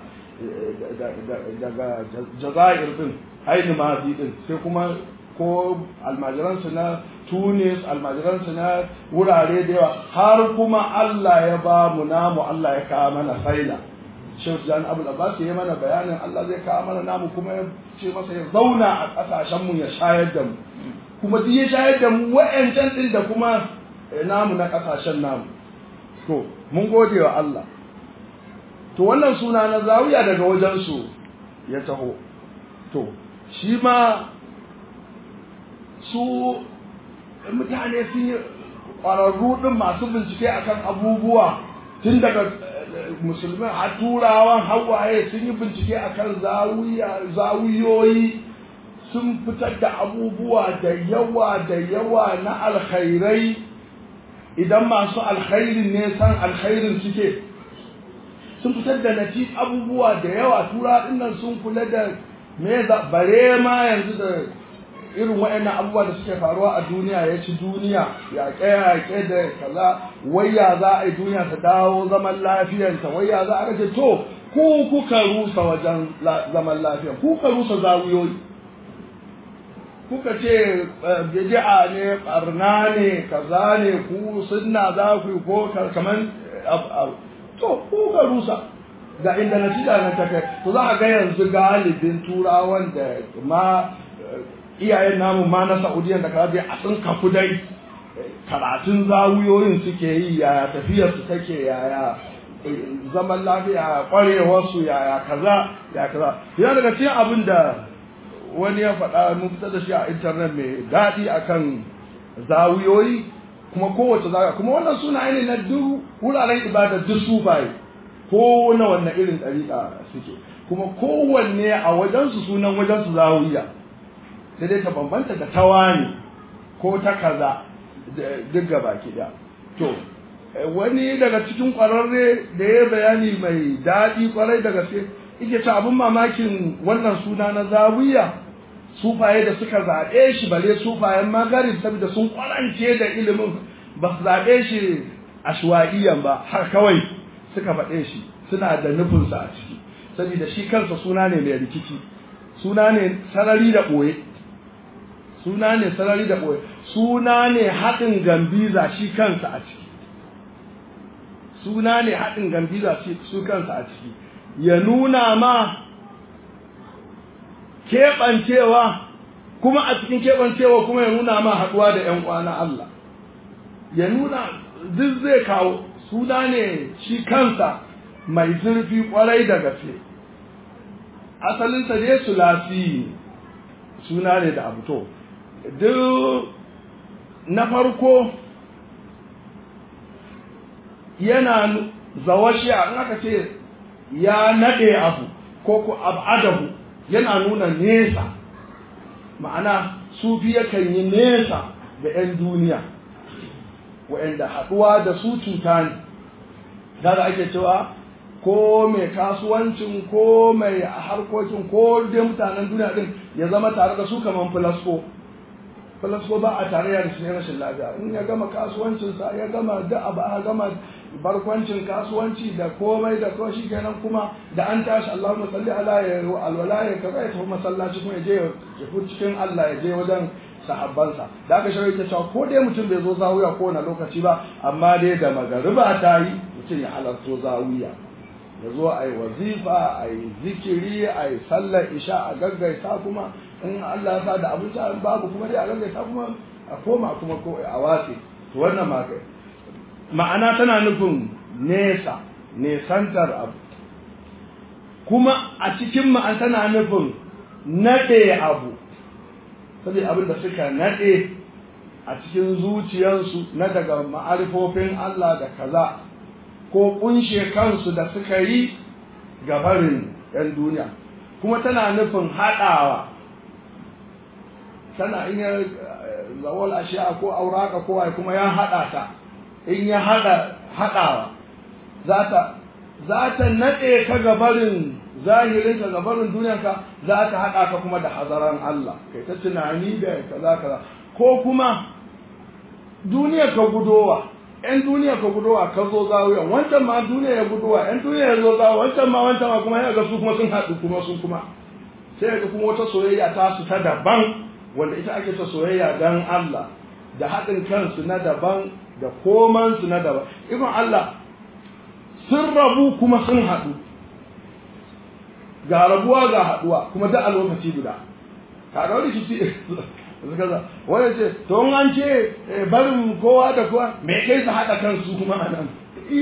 daga jazair ɗin ainihin mazi ɗin sai kuma ko almajiransu na tunis almajiransu na wurare da yawa har kuma Allah ya ba mu namu Allah ya kawo mana faila shehu jan abul abbas ya mana bayanin Allah zai kawo mana namu kuma ya ce masa ya zauna a kasashen mu ya shayar da mu kuma duk ya shayar da mu wa'ancan din da kuma namu na kasashen namu to mun gode wa Allah to wannan suna na zawiya daga wajen su ya taho to shi ma su mutane sun yi ƙwararru ɗin masu bincike akan abubuwa tun daga musulmi a turawan hawaye sun yi bincike akan zawiyoyi sun fitar da abubuwa da yawa da yawa na alkhairai idan masu alkhairin ne san alkhairin suke sun fitar da nati abubuwa da yawa tura dinnan sun kula da me bare ma yanzu da irin waɗannan abubuwa da suke faruwa a duniya ya ci duniya yaƙe-yaƙe da kaza waya za a yi duniya ta dawo zaman lafiyarta waya za a ce to ku kuka rusa wajen zaman lafiya ku kuka rusa zawiyoyi kuka ce bid'a ne barna ne kaza ne ku sunna za ku yi ko kaman to ku kuka rusa ga inda natija na ta kai to za a ga yanzu galibin turawan da ma iyayen namu ma na Saudiya da kaje a sun kafu dai karatun zawuyoyin suke yi yaya tafiyar su take yaya zaman lafiya kwarewar su yaya kaza ya kaza yana daga cikin abin da wani ya faɗa mun fitar da shi a internet mai daɗi akan zawuyoyi kuma kowace zaga kuma wannan suna ne na duk wuraren ibada duk sufaye ko na wannan irin ɗariƙa suke kuma kowanne a wajensu sunan wajensu zawiya sai dai ta bambanta da tawani ko ta kaza duk gaba da to wani daga cikin kwararre da ya bayani mai daɗi kwarai da gaske yake ta abin mamakin wannan suna na zawiya sufaye da suka zaɓe shi bale sufayen magarib saboda sun kwarance da ilimin ba su zaɓe shi ashwa'iyan ba har kawai suka faɗe shi suna da nufinsa a ciki saboda shi kansa suna ne mai rikici suna ne sarari da ɓoye suna ne sarari da ɓoye suna ne haɗin gambiza shi kansa a ciki suna ne haɗin gambiza shi kansa a ciki ya nuna ma keɓancewa kuma a cikin keɓancewa kuma ya nuna ma haɗuwa da ‘yan kwana Allah ya nuna duk zai kawo suna ne shi kansa mai zurfi kwarai da gaske asalinsa ne sulasi suna ne da abu to duk na farko yana zawashi in aka ce ya naɗe abu ko ku abadahu yana nuna nesa ma'ana sufi yakan yi nesa da 'yan duniya wa'anda haɗuwa da su cuta ne da ake cewa ko mai kasuwancin ko mai harkokin ko dai mutanen duniya din ya zama tare da su kaman filasko filasko ba a tarayya da shi rashin lafiya in ya gama kasuwancinsa ya gama da abu a gama barkwancin kasuwanci da komai da ko shi kenan kuma da an tashi Allahumma salli ala ya alwala ya kaza ya tafi masallaci kuma ya je ya fi cikin Allah ya je wajen sahabbansa da aka shawai ta cewa ko dai mutum bai zo zawiya ko na lokaci ba amma dai da magariba ta yi mutum ya halarto zawiya ya zo a yi wazifa a yi zikiri a yi sallar isha a gaggaisa kuma in Allah ya sa da abinci in babu kuma dai a gaggaisa kuma a koma kuma ko a watse to wannan ma kai ma'ana tana nufin nesa nesantar abu kuma a cikin ma'an tana nufin naɗe abu saboda abin da suka naɗe a cikin zuciyarsu na daga ma'arifofin Allah da kaza ko kunshe kansu da suka yi gabarin 'yan duniya kuma tana nufin haɗawa tana in ya zawal ashiya ko auraka ko ai kuma ya haɗa ta in ya haɗa haɗawa za ta za ta naɗe ka gabarin zahirin ka gabarin duniyarka za ta haɗa ka kuma da hazaran Allah kai ta tunani da kaza kaza ko kuma duniyar ka gudowa ‘yan duniya ka gudowa ka zo zawiyan wancan ma duniya ya gudowa ‘yan duniya ya zo zawiya wancan ma wancan ma kuma ya ga su kuma sun haɗu kuma sun kuma sai ga kuma wata soyayya ta su ta daban wanda ita ake ta soyayya dan Allah da haɗin kansu na daban da komansu na daban ikon Allah sun rabu kuma sun haɗu ga rabuwa ga haɗuwa kuma da a lokaci guda ka ga wani shi kaza wani ce to an ce barin kowa da kowa me kai su haɗa kansu kuma a nan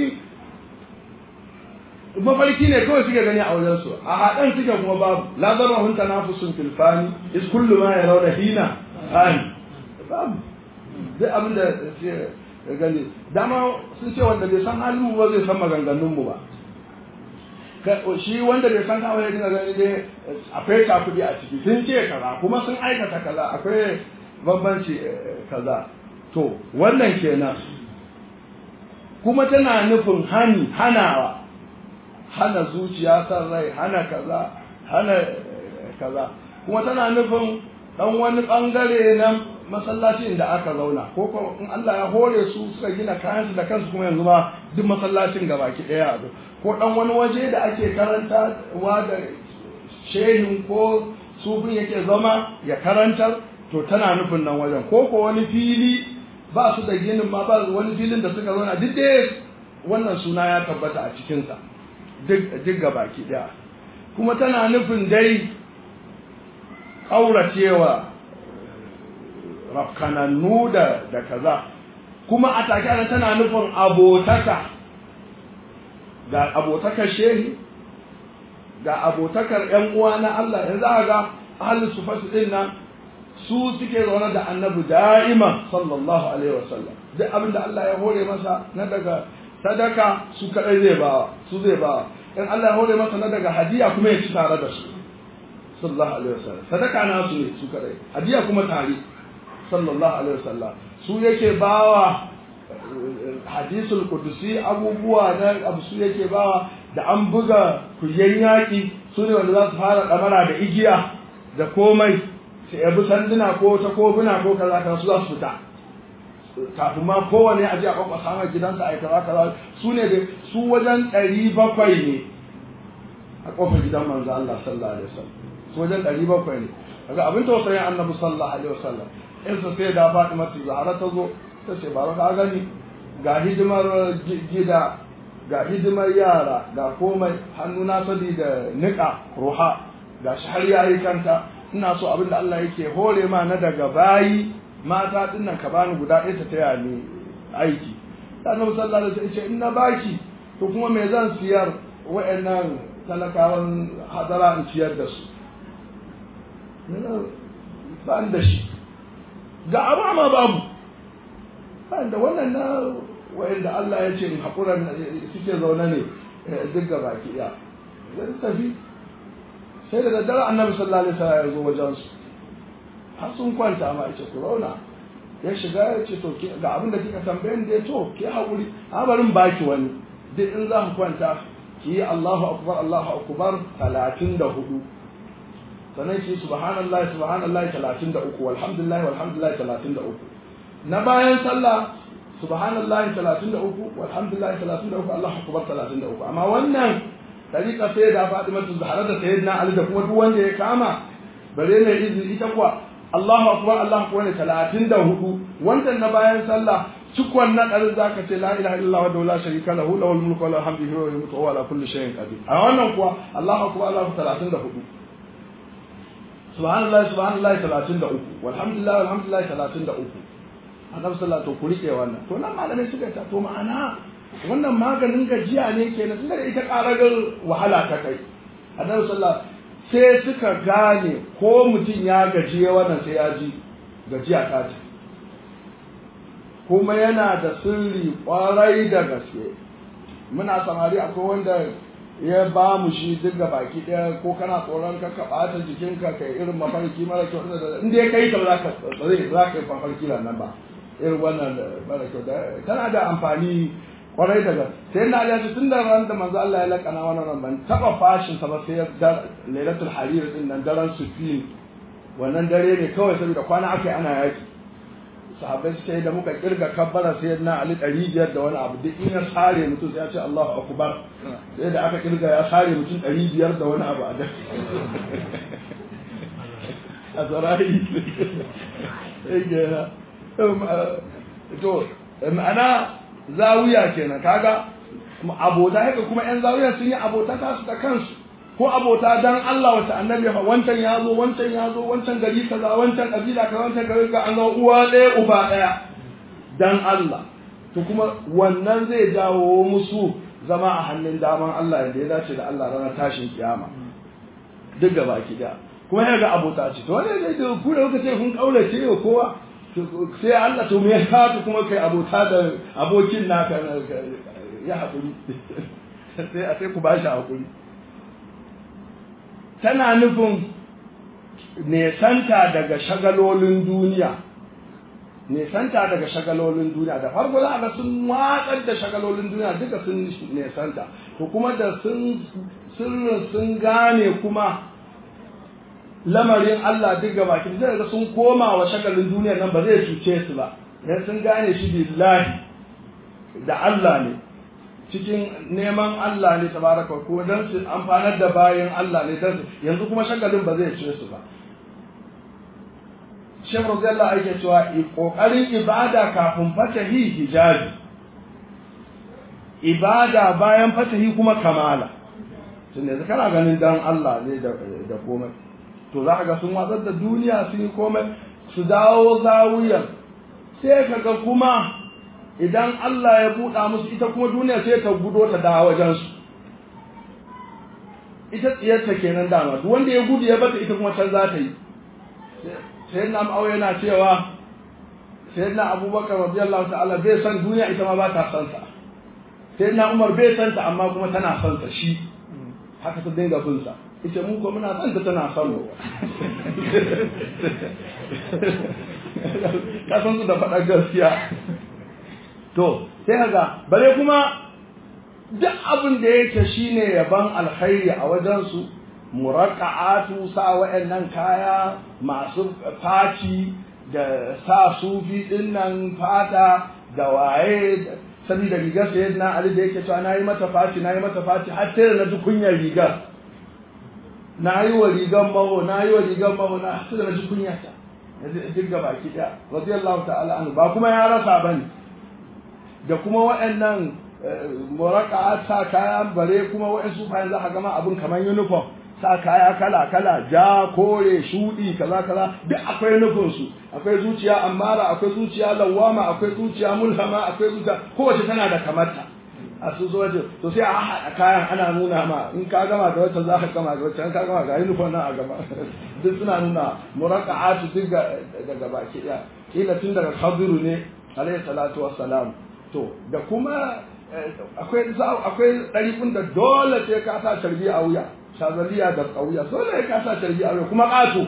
mafarki ne kawai suke gani a wajen su a haɗan suke kuma babu la zama hun tanafusun filfani is kullu ma ya rauna hina ani babu duk abin da suke gani dama sun ce wanda bai san halin ba zai san maganganun mu ba shi wanda bai san kawai ya dinga gani dai akwai kuɗi a ciki sun ce kaza kuma sun aikata kaza akwai bambanci kaza to wannan kenan kuma tana nufin hani hanawa hana zuciya san rai hana kaza hana kaza kuma tana nufin dan wani bangare na masallacin da aka zauna ko kuma in Allah ya hore su suka gina kayansu da kansu kuma yanzu ma duk masallacin gabaki daya ko dan wani waje da ake karanta wa da shehin ko sufin yake zama ya karantar to tana nufin nan wajen ko ko wani fili ba su da ginin ma ba wani filin da suka zauna duk dai wannan suna ya tabbata a cikinsa duk gabaki daya kuma tana nufin dai ƙauracewa rafkanannu da da kaza kuma a take ana tana nufin abotaka ga abotakar shehi ga abotakar ƴan uwa na Allah yanzu aka ga ahli sufas din nan su suke zaune da annabi da'ima sallallahu alaihi wasallam duk abin da Allah ya hore masa na daga sadaka su kadai zai bawa su zai bawa in Allah ya hore masa na daga hadiya kuma ya ci tare da su sallallahu alaihi wasallam sadaka na su ne su kadai hadiya kuma tare sallallahu alaihi wasallam su yake bawa hadisul kudusi abubuwa na abu su yake bawa da an buga kuyen yaƙi su ne wanda za su fara ɗamara da igiya da komai su yabi sanduna ko ta kofuna ko kaza kaza su za su fita kafin ma kowane aje a kwakwa samun gidansa a kaza kaza su ne da su wajen ɗari bakwai ne a kofar gidan manzo Allah sallallahu alaihi wasallam su wajen ɗari bakwai ne daga abin tausayin annabi sallallahu alaihi wasallam in sa sai da Fatima Zahra ta zo ta ce ba ka gani ga hidimar gida ga hidimar yara ga komai hannu na sadi da niƙa ruha ga shi har yayi kanta ina so abinda Allah yake hore ma na daga bayi mata din nan ka bani guda ɗaya ta taya ni aiki annabi sallallahu alaihi wasallam ce in na baki to kuma me zan siyar wa'annan talakawan hadara in ciyar da su ba da shi ga amma babu ba da wannan na wa'anda Allah ya ce in haƙura suke zaune ne duk ga baki ɗaya zai tafi sai da daddare annabi sallallahu alaihi wasallam ya zo wajen su har sun kwanta ma yace ku zauna ya shiga ya ce to ga abin da kika tambaye ni dai to ke haƙuri a barin baki wani duk in za ku kwanta ki Allahu akbar Allahu akbar 34 sannan ki subhanallahi subhanallahi 33 walhamdulillahi walhamdulillahi 33 na bayan sallah subhanallahi 33 walhamdulillahi 33 Allahu akbar 33 amma wannan tariqa sai da Fatima Zahra da Sayyidina Ali da kuma duk wanda ya kama bare ne izini ita kuwa Allahu akbar Allahu akbar ne 34 wannan na bayan sallah cikon na ɗarin za ka ce la ilaha illallah wa la sharika lahu lahul mulku wa lahul hamdu wa yumiitu wa ala kulli shay'in qadir a wannan kuwa Allahu akbar Allahu 34 subhanallahi subhanallahi 33 walhamdulillah walhamdulillah 33 annabi sallallahu alaihi ku rike wannan to nan malamai suka ta to ma'ana wannan maganin gajiya ne kenan tunda ita karagar wahala ta kai annabi sallallahu sai suka gane ko mutum ya gajiye wannan sai ya ji gajiya ta ce kuma yana da sirri kwarai da gaske muna samari akwai wanda ya ba mu shi duk ga baki daya ko kana tsoron ka ka bata jikinka kai irin mafarki mara kyau da in dai kai ta za ka zai za ka yi mafarki nan ba irin wannan mara kyau da tana da amfani kwarai da gaske sai na ya ci tun da ran da manzo Allah ya lakana wannan ran ban taba fashin sa ba sai da lailatul harir din nan daren sufin wannan dare ne kawai saboda kwana akai ana yaki sahabbai suka yi da muka kirga kabbara sai na ali ɗari biyar da wani abu duk in ya sare mutum sai ya ce Allahu akbar sai da aka kirga ya sare mutum ɗari biyar da wani abu a da a tsarayi to ma'ana zawiya kenan kaga abota haka kuma yan zawiya sun yi abota ta su da kansu ko abota dan Allah wata annabi fa wancan ya zo wancan ya zo wancan gari kaza wancan kabila kaza wancan gari ka an zo uwa ɗaya uba ɗaya dan Allah to kuma wannan zai jawo musu zama a hannun daman Allah yadda ya dace da Allah ranar tashin kiyama duk gaba ki da kuma ya ga abota ce to wanda zai da ku da kuka ce kun kaurace wa kowa sai Allah to me ya kuma kai abota da abokin naka ya haƙuri sai a sai ku ba shi haƙuri tana nufin nesanta daga shagalolin duniya nesanta daga shagalolin duniya da farko za a ga sun watsar da shagalolin duniya duka sun nesanta to kuma da sun sirrin sun gane kuma lamarin Allah duk gaba ki zai ga sun koma wa shagalin duniya nan ba zai cuce su ba dan sun gane shi billahi da Allah ne cikin neman Allah ne tabaraka ko dan su amfanar da bayan Allah ne dan yanzu kuma shagalin ba zai cire su ba Sheikh Radiyallahu ake cewa kokarin ibada kafin fatahi hijabi ibada bayan fatahi kuma kamala tun yanzu kana ganin dan Allah ne da da komai to za ka ga sun watsar da duniya sun yi komai su dawo zawiyar sai ka ga kuma idan Allah ya buɗa musu ita kuma duniya sai ta gudo ta dawo wajensu ita tsiyarta kenan dama duk wanda ya gudu ya bata ita kuma can za ta yi sai na ma'au yana cewa sai na abubakar radiyallahu ta'ala bai san duniya ita ma ba ta san sa sai na umar bai san ta amma kuma tana son sa shi haka ta dinga bin sa ita mun ko muna son ta tana son mu ka san su da faɗa gaskiya to sai kaga bare kuma duk abin da yake shine yaban alkhairi a wajen su muraqqa'atu sa wa'annan kaya masu faci da sa sufi din nan fata da waye saboda rigar sayyidina Ali da yake cewa nayi mata faci nayi mata faci har sai na ji kunyar rigar nayi wa rigar maho nayi wa rigar maho na sai na ji kunya ta duk gaba ki da radiyallahu ta'ala anhu ba kuma ya rasa bane da kuma waɗannan muraka sa kaya bare kuma waɗansu bayan za ka gama abin kamar uniform sa kaya kala kala ja kore shudi kaza kaza duk akwai nufin su akwai zuciya amara akwai zuciya lawama akwai zuciya mulhama akwai zuciya kowace tana da kamarta a su zo waje to sai a haɗa kayan ana nuna ma in ka gama da wata za ka gama da wata in ka gama ga uniform nan a gaba duk suna nuna muraka'atu duk daga baki ɗaya kila tun daga khadiru ne alayhi salatu wassalam to da kuma akwai akwai ɗarikun da dole sai ka sa carbi a wuya shazaliya da ƙauya dole ka sa carbi a wuya kuma ƙato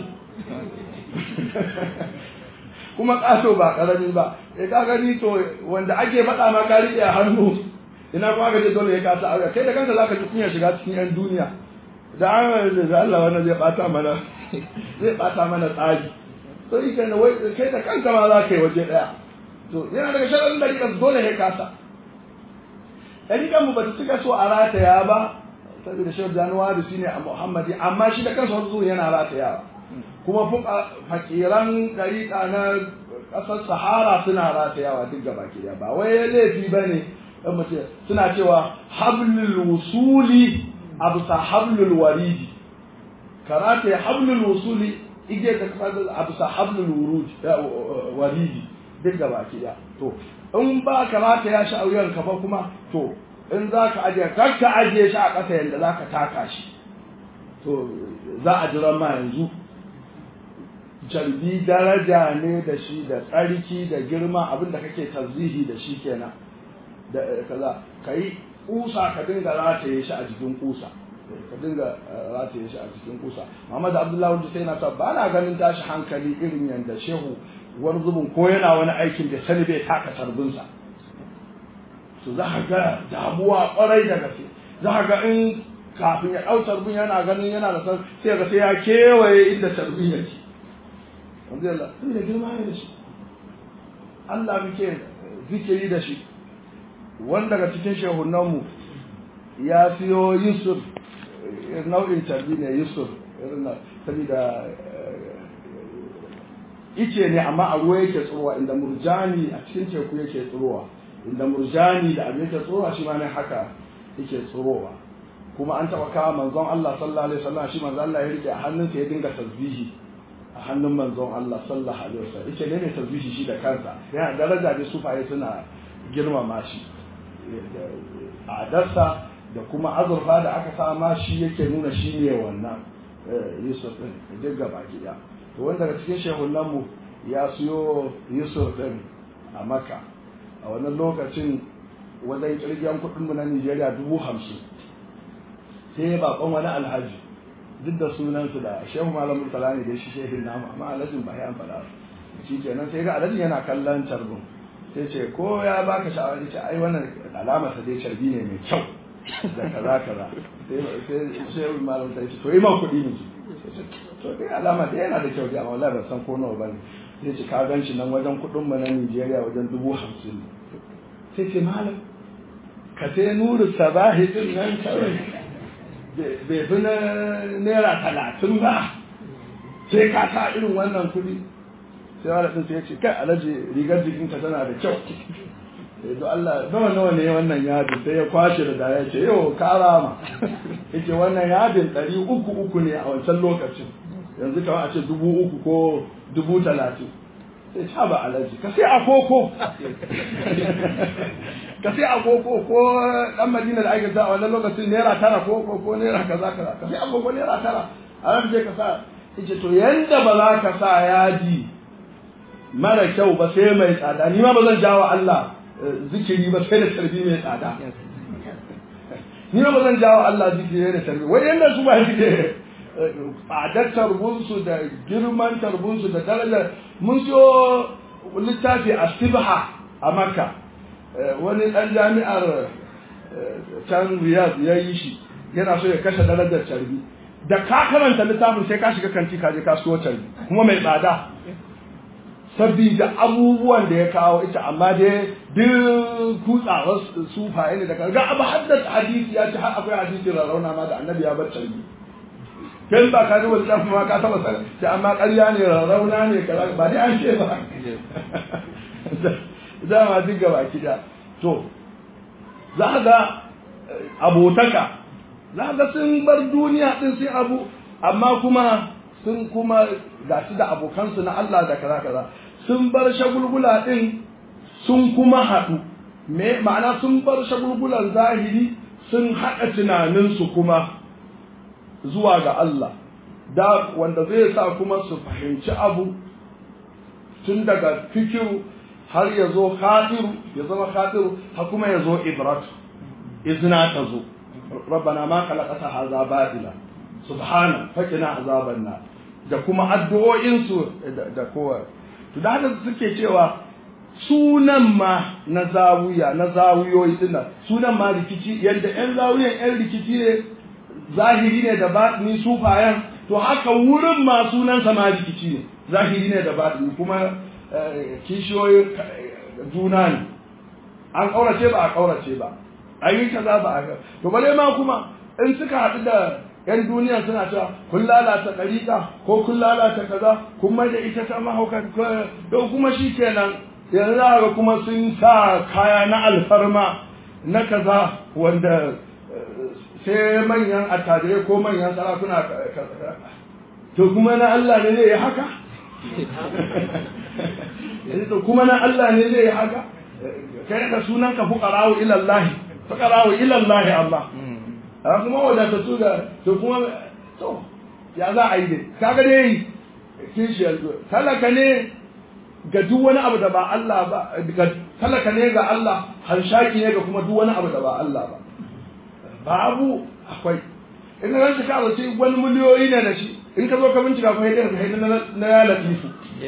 kuma ƙato ba ƙarami ba ya ka gani to wanda ake faɗa ma ka riƙe a hannu ina kuma aka ce dole ya kasa aure kai da kanka zaka ji kunya shiga cikin yan duniya da an da Allah wannan zai bata mana zai bata mana tsari to ika ne wai kai da kanka ma za ka yi waje daya to yana daga sharadin da rika dole ya kasa dariƙan mu ba ta cika so a rataya ba saboda shehu januwari shine a muhammadi amma shi da kansa wanzu yana ratayawa kuma fakiran dariƙa na ƙasar sahara suna ratayawa duk gaba ke ba wai laifi ba ne suna cewa hablul wusuli a bisa hablul waridi karata ya hablul wusuli igiyar da kasa a bisa hablul waridi duk gaba ke to in ba karata ya sha auyen ka ba kuma to in za ka ajiye kar ka ajiye shi a ƙasa yadda za ka taka shi to za a jira ma yanzu jarbi daraja ne da shi da tsarki da girma abinda kake tarzihi da shi kenan da kaza ka yi kusa ka dinga rataye shi a jikin kusa ka dinga rataye shi a jikin kusa Muhammad Abdullahi wanda sai na ta ba na ganin tashi hankali irin yanda shehu wani zubin ko yana wani aikin da sani bai taka tarbinsa to za ka ga damuwa kwarai da gaske za ka ga in kafin ya ɗau tarbin yana ganin yana da san sai ga sai ya kewaye inda tarbin yake wanda yalla tun da girma ne da shi Allah muke zikiri da shi wanda daga cikin shehunanmu ya siyo Yusuf nau'in tarbi ne Yusuf irin saboda ice ne amma a ruwa yake tsirowa inda murjani a cikin teku yake tsirowa inda murjani da abin yake tsirowa shi ma ne haka yake tsirowa kuma an taɓa kawo manzon Allah sallallahu alaihi wasallam shi manzon Allah ya rike a hannunsa ya dinga tasbihi a hannun manzon Allah sallallahu alaihi wasallam yace ne ne tasbihi shi da kansa yana daraja da sufaye suna girmama shi a darsa da kuma azurfa da aka sama shi yake nuna shi ne wannan Yusuf din duk gaba ɗaya to wanda daga cikin shehunan mu ya siyo Yusuf din a Makka a wannan lokacin wajen kirgiyan kuɗin mu na Nigeria dubu hamsin sai ya baƙon wani alhaji duk da sunansu da shehu malam murtala ne da shi shehin namu amma alhajin ba ya faɗa shi kenan sai ga alhajin yana kallon carbin sai ce ko ya baka sha'awar ce ai wannan alama sa dai carbi ne mai kyau da kaza kaza sai shehu malam sai ce to yi ma kuɗi ne to dai alama dai yana da kyau dai amma wallahi ban san ko nawa bane sai ce ka gan shi nan wajen kuɗin mu na Nigeria wajen dubu hamsin sai ce malam ka sai nuru sabahi din nan kawai bai fi na naira talatin ba sai ka sa irin wannan kuɗi sai wani ɗin sai ya ce kai alaji rigar jikinka tana da kyau don Allah nawa nawa ne wannan yadin sai ya kwashe da daya ce yau kara ma yace wannan yadin ɗari uku uku ne a wancan lokacin yanzu kawai a ce dubu uku ko dubu talatin sai ta ba alaji ka sai a koko ka sai agogo ko dan madina da ake sa a wannan lokacin naira tara ko ko ko naira kaza kaza ka sai agogo naira tara a nan je ka sa yace to yanda ba za ka sa yaji mara kyau ba sai mai tsada ni ma ba zan jawo Allah zikiri ba sai da tarbi mai tsada ni ma ba zan jawo Allah zikiri da tarbi wai yanda su ba shi tsadar tarbunsu da girman tarbunsu da darajar mun siyo littafi a sibha a makka wani ɗan jami'ar can riyadh ya yi shi yana so ya kashe darajar carbi da ka karanta littafin sai ka shiga kanti ka je kasuwar carbi kuma mai tsada sabida abubuwan da ya kawo ita amma dai duk kutsawar sufaye ne da ga abu haddasa hadisi ya ce har akwai hadisi rarrauna ma da annabi ya bar carbi kai ba ka duba littafin ma ka taba sana sai amma ƙarya ne rarrauna ne kaza ba dai an ce ba dama duk gaba kida to za ga abotaka za ga sun bar duniya din sai abu amma kuma sun kuma ga su da abokansu na Allah da kaza kaza sun bar shagulgula din sun kuma haɗu me ma'ana sun bar shagulgulan zahiri sun haɗa tunaninsu kuma zuwa ga Allah da wanda zai sa kuma su fahimci abu tun daga fikiru har ya zo khadiru ya zama khadiru har kuma ya zo ibratu izna ta zo rabbana ma khalaqata hadha batila subhana fakina azaban nar da kuma addu'o'in su da kowa to da haka suke cewa sunan ma na zawiya na zawiyoyi dinnan sunan ma rikici yadda yan zawiyan yan rikici ne zahiri ne da batini sufayan to haka wurin ma sunansa ma rikici ne zahiri ne da batini kuma kishiyoyin juna ne an kaurace ba a kaurace ba an yi kaza ba a to bare ma kuma in suka haɗu da yan duniya suna cewa kun lalata ɗariƙa ko kun lalata kaza kun mai da ita ta mahauka to kuma shi kenan yanzu ga kuma sun sa kaya na alfarma na kaza wanda sai manyan attajirai ko manyan sarakuna to kuma na Allah ne zai yi haka to kuma na Allah ne zai yi haka kai da sunan ka fuqara'u ila Allah fuqara'u ila Allah Allah a kuma wadata su da to kuma to ya za a yi dai kaga dai kishiyar talaka ne ga duk wani abu da ba Allah ba ga talaka ne ga Allah hanshaki ne ga kuma duk wani abu da ba Allah ba babu akwai in ka shi ka zace wani miliyoyi ne da shi in ka zo ka bincika kuma yadda ka na ya latifu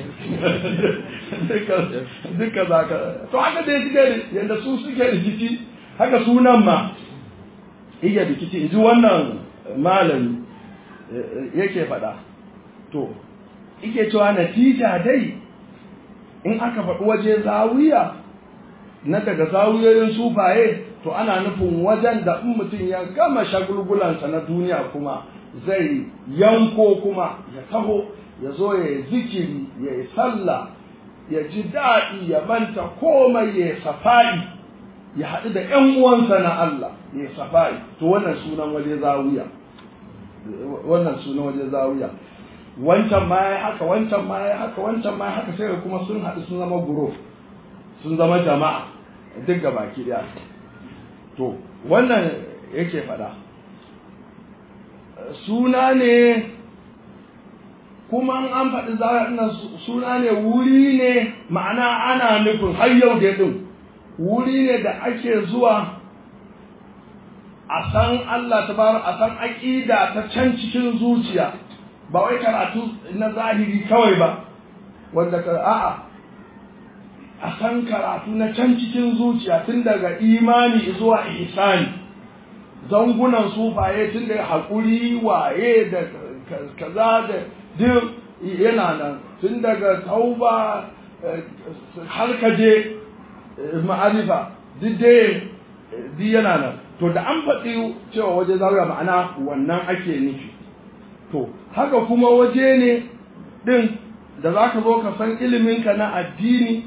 duka za ka to haka dai suke yadda su suke rikici haka sunan ma iya rikici in ji wannan malami yake faɗa to ike cewa natija dai in aka faɗi waje zawiya na daga zawiyoyin sufaye to ana nufin wajen da in mutum ya gama shagulgulansa na duniya kuma zai yanko kuma ya taho ya zo ya yi zikiri ya yi sallah ya ji daɗi ya manta komai ya yi safa'i ya haɗu da ‘yan uwansa na Allah ya yi safa'i to wannan sunan waje zawiya wannan sunan waje zawiya wancan ma ya haka wancan ma ya haka wancan ma ya haka sai kuma sun haɗu sun zama guro sun zama jama'a duk ga baki ɗaya to wannan yake faɗa suna ne kuma an faɗi zaɓen suna ne wuri ne ma'ana ana nufin har yau da ɗin wuri ne da ake zuwa a san Allah ta bar a san aƙida ta can cikin zuciya ba wai karatu na zahiri kawai ba wanda ka a'a a san karatu na can cikin zuciya tun daga imani zuwa ihsani zangunan sufaye tun da haƙuri waye da kaza da duk yana nan tun daga tauba har ka je ma'arifa duk dai duk yana nan to da an faɗi cewa waje zawiya ma'ana wannan ake nufi to haka kuma waje ne ɗin da za ka zo ka san iliminka na addini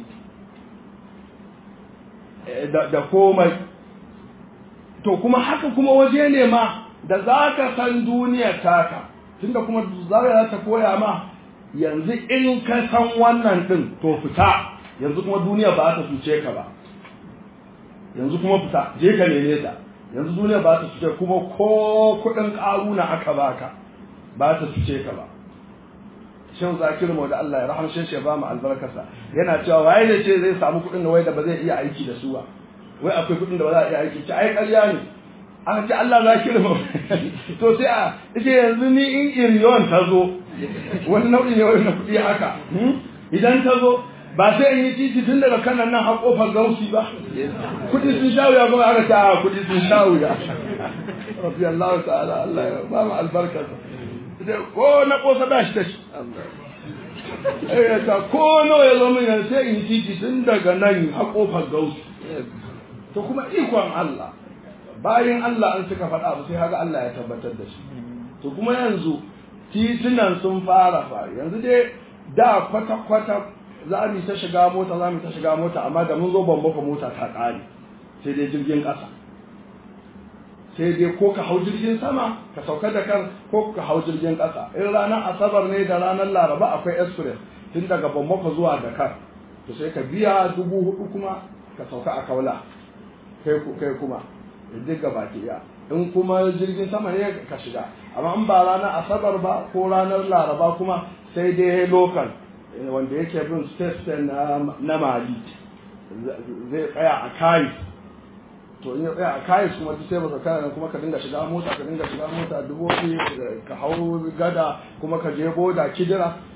da komai to kuma haka kuma waje ne ma da za ka san duniyar taka tunda kuma zawiya za ta koya ma yanzu in ka san wannan ɗin to fita yanzu kuma duniya ba ta cuce ka ba yanzu kuma fita je ka neme ta yanzu duniya ba ta cuce kuma ko kuɗin ƙaruna aka baka ba ta cuce ka ba shan zakir mu da Allah ya rahamshe shi ba mu albarkarsa yana cewa waye ne ce zai samu kuɗin da wai da ba zai iya aiki da su ba wai akwai kuɗin da ba za a iya aiki ci ai ƙarya ne aka ce Allah zakir mu to sai a ce yanzu ni in iriyon ta zo wani nau'i ne wani na kuɗi haka idan ta zo ba sai in yi titi tun daga kanan nan har kofar gausi ba kuɗi sun sha wuya kuma aka ce a kuɗi sun sha wuya rabbi Allah ta'ala Allah ya ba mu albarkarsa ko na kosa ba shi ta shi eh ta ko nawa ya zo min yanzu sai in titi tun daga nan har kofar gausi to kuma ikon Allah bayan Allah an suka faɗa abu sai haka Allah ya tabbatar da shi to kuma yanzu titunan sun fara fara yanzu dai da kwata-kwata za mu ta shiga mota za mu ta shiga mota amma da mun zo bambaka mota ta ƙare sai dai jirgin ƙasa sai dai ko ka hau jirgin sama ka sauka da kan ko ka hau jirgin ƙasa in ranar asabar ne da ranar laraba akwai express tun daga bambaka zuwa dakar to sai ka biya dubu hudu kuma ka sauka a kaula kai kuma duk gaba ki in kuma jirgin sama ne ka shiga amma in ba ranar asabar ba ko ranar laraba kuma sai dai local wanda yake bin state na mali zai tsaya a kayi to in ya tsaya a kayi kuma duk sai baka kana kuma ka dinga shiga mota ka dinga shiga mota dubobi ka hau gada kuma ka je boda kidira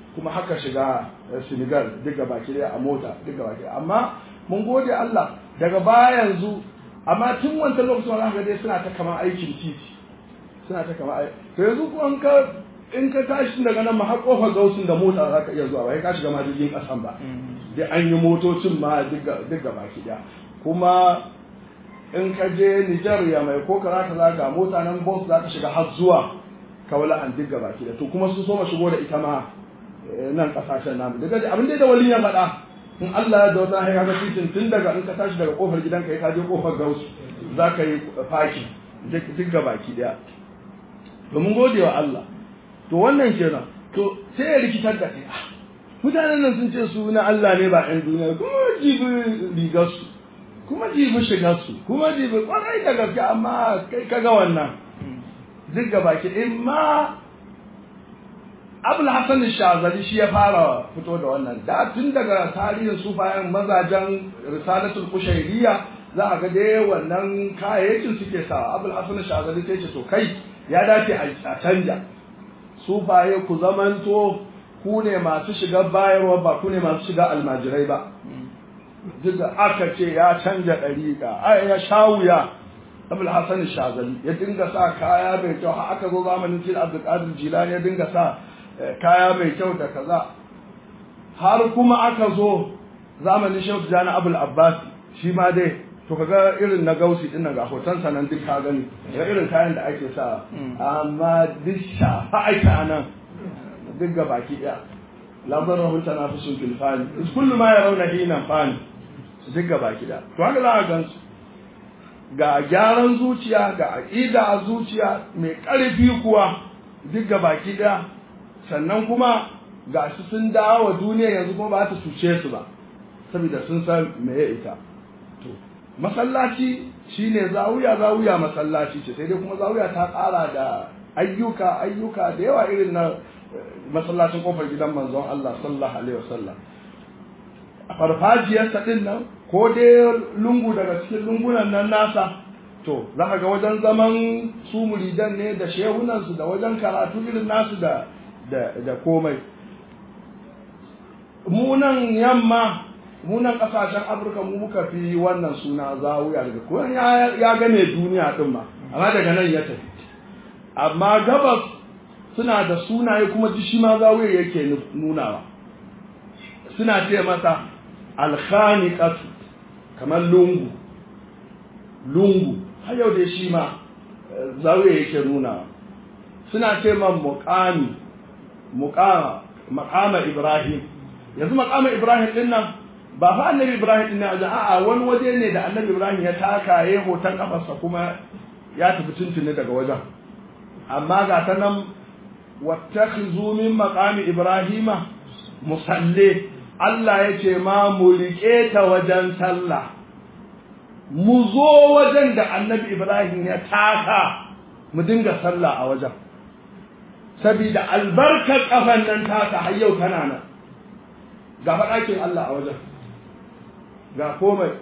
kuma haka shiga senegal duk gaba ki a mota duk gaba ki amma mun gode Allah daga baya yanzu amma tun wancan lokacin wani haka dai suna ta kama aikin titi suna ta kama aiki to yanzu ko in ka in ka tashi daga nan ma har kofar gausun da mota za ka iya zuwa ba ka shiga ma jirgin kasan ba dai an yi motocin ma duk gaba ki kuma in ka je Nijar ya mai ko ka za ka zaga mota nan bus za ka shiga har zuwa kawala an duk gaba ki to kuma sun so ma shigo da ita ma nan kasashen namu daga abin da wali ya faɗa in Allah ya da wata hanya ga titin tun daga in ka tashi daga kofar gidanka ka je kofar gausu za ka yi fakin duk gaba ki daya domin gode wa Allah to wannan kenan to sai ya rikitar da kai mutanen nan sun ce su na Allah ne ba ɗan duniya kuma jibi rigar su kuma jibi shigar su kuma jibi kwarai da gaske amma kai kaga wannan duk gaba ki in ma abul hasan shazali shi ya fara fito da wannan da tun daga tarihin sufayen mazajen risalatul kushairiya za a ga dai wannan kayayyakin suke sawa abul hasan shazali sai ce to kai ya dace a canja sufaye ku zamanto ku ne masu shiga bayarwa ba ku ne masu shiga almajirai ba duk da aka ce ya canja ɗariƙa ai ya shawuya abul hasan shazali ya dinga sa kaya mai kyau har aka zo zamanin sil abdulkadir jilani ya dinga sa kaya mai kyau da kaza har kuma aka zo zamanin shehu tijani abul abbas shi ma dai to kaga irin na gausi din nan ga hoton sa nan duk ka gani ga irin kayan da ake sa amma duk shafa aika nan duk ga baki daya labar rahun tana fi sun filfani is kullu ma ya rauna hinan fani duk ga baki daya to haka za a gansu ga gyaran zuciya ga aqida a zuciya mai ƙarfi kuwa duk ga baki daya sannan kuma ga su sun dawo wa duniya yanzu kuma ba ta cuce su ba saboda sun san me ya ita to masallaci shine zawiya zawiya masallaci ce sai dai kuma zawiya ta ƙara da ayyuka ayyuka da yawa irin na masallacin kofar gidan manzon Allah sallallahu alaihi wasallam a farfajiyarsa din nan ko dai lungu daga cikin lungunan nan nasa to za ka ga wajen zaman su muridan ne da shehunansu da wajen karatu irin nasu da da komai munan yamma munan kasashen afirka mu muka fi wannan suna zawuya daga kuma ya game duniya din ma amma daga nan ya tafi amma gabas suna da sunaye kuma ji shi ma zawuya yake nunawa suna ce masa alkhaniqatu kamar lungu lungu har yau da shi ma zawuya yake nunawa suna ce man muqami muqama maqama ibrahim yanzu maqama ibrahim din nan ba fa annabi ibrahim din nan a'a wani waje ne da annabi ibrahim ya taka ya hoton kafarsa kuma ya tafi tuntuni daga wajen amma ga ta nan wattakhizu min maqami ibrahima musalle Allah ya ce ma mu riƙe ta wajen sallah mu zo wajen da annabi ibrahim ya taka mu dinga sallah a wajen sabida albarkar kafan nan taka har yau tana nan ga faɗakin Allah a wajen ga komai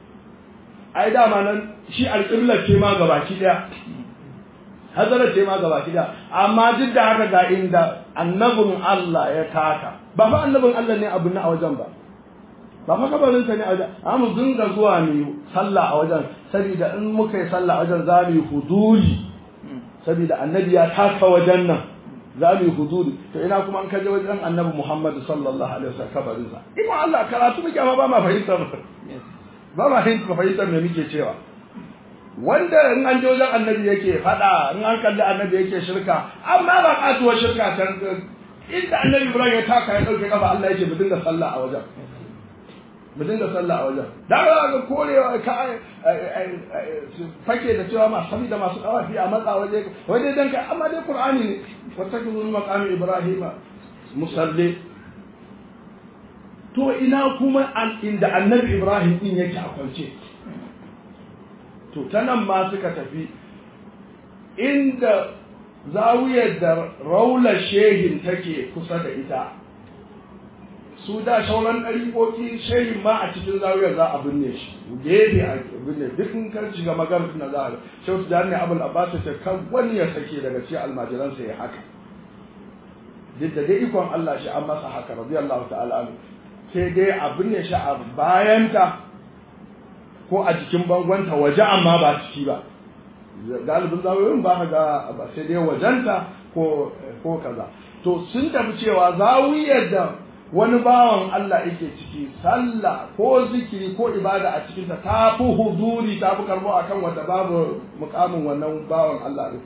ai dama nan shi alƙiblar ce ma gabaki ɗaya hazarar ce ma gabaki ɗaya amma duk da haka ga inda annabin Allah ya taka ba fa annabin Allah ne abin a wajen ba ba fa kabarinsa ne a wajen amma mu dinga zuwa mu sallah a wajen saboda in muka yi sallah a wajen za mu yi huduri saboda annabi ya taka wajen nan za mu yi huduri to ina kuma an kaje wajen annabi Muhammad sallallahu alaihi wasallam kabarin sa ina Allah karatu muke amma ba ma fahimtar ba ma fahimtar me muke cewa wanda in an je wajen annabi yake fada in an kalli annabi yake shirka amma ba katuwar shirka can inda annabi Ibrahim ya taka ya dauke kafa Allah yake mu dinga sallah a wajen mu dinga sallah a wajen da ga korewa ka fake da cewa ma da masu kawafi a matsa waje waje dan kai amma dai qur'ani ne wattakizu maqami ibrahima musalli to ina kuma inda annabi ibrahim din yake a kwance to ta nan ma suka tafi inda zawiyar da raular shehin take kusa da ita su da shauran ɗariƙoƙi shehin ma a cikin zawiyar za a binne shi gefe a binne duk in kan shiga maganar na za a shehu da ne abul abbas ta kan wani ya sake daga cikin almajiransa ya haka duk da dai ikon Allah shi an masa haka radiyallahu ta'ala anhu sai dai abin ne shi a bayanta ko a jikin bangonta waje amma ba ciki ba galibin zawiyoyin ba ka ga ba sai dai wajenta ko ko kaza to sun tafi cewa zawiyar da wani bawan Allah yake ciki sallah ko zikiri ko ibada a cikin ta ta fi huzuri ta fi karbo akan wanda babu mukamin wannan bawan Allah din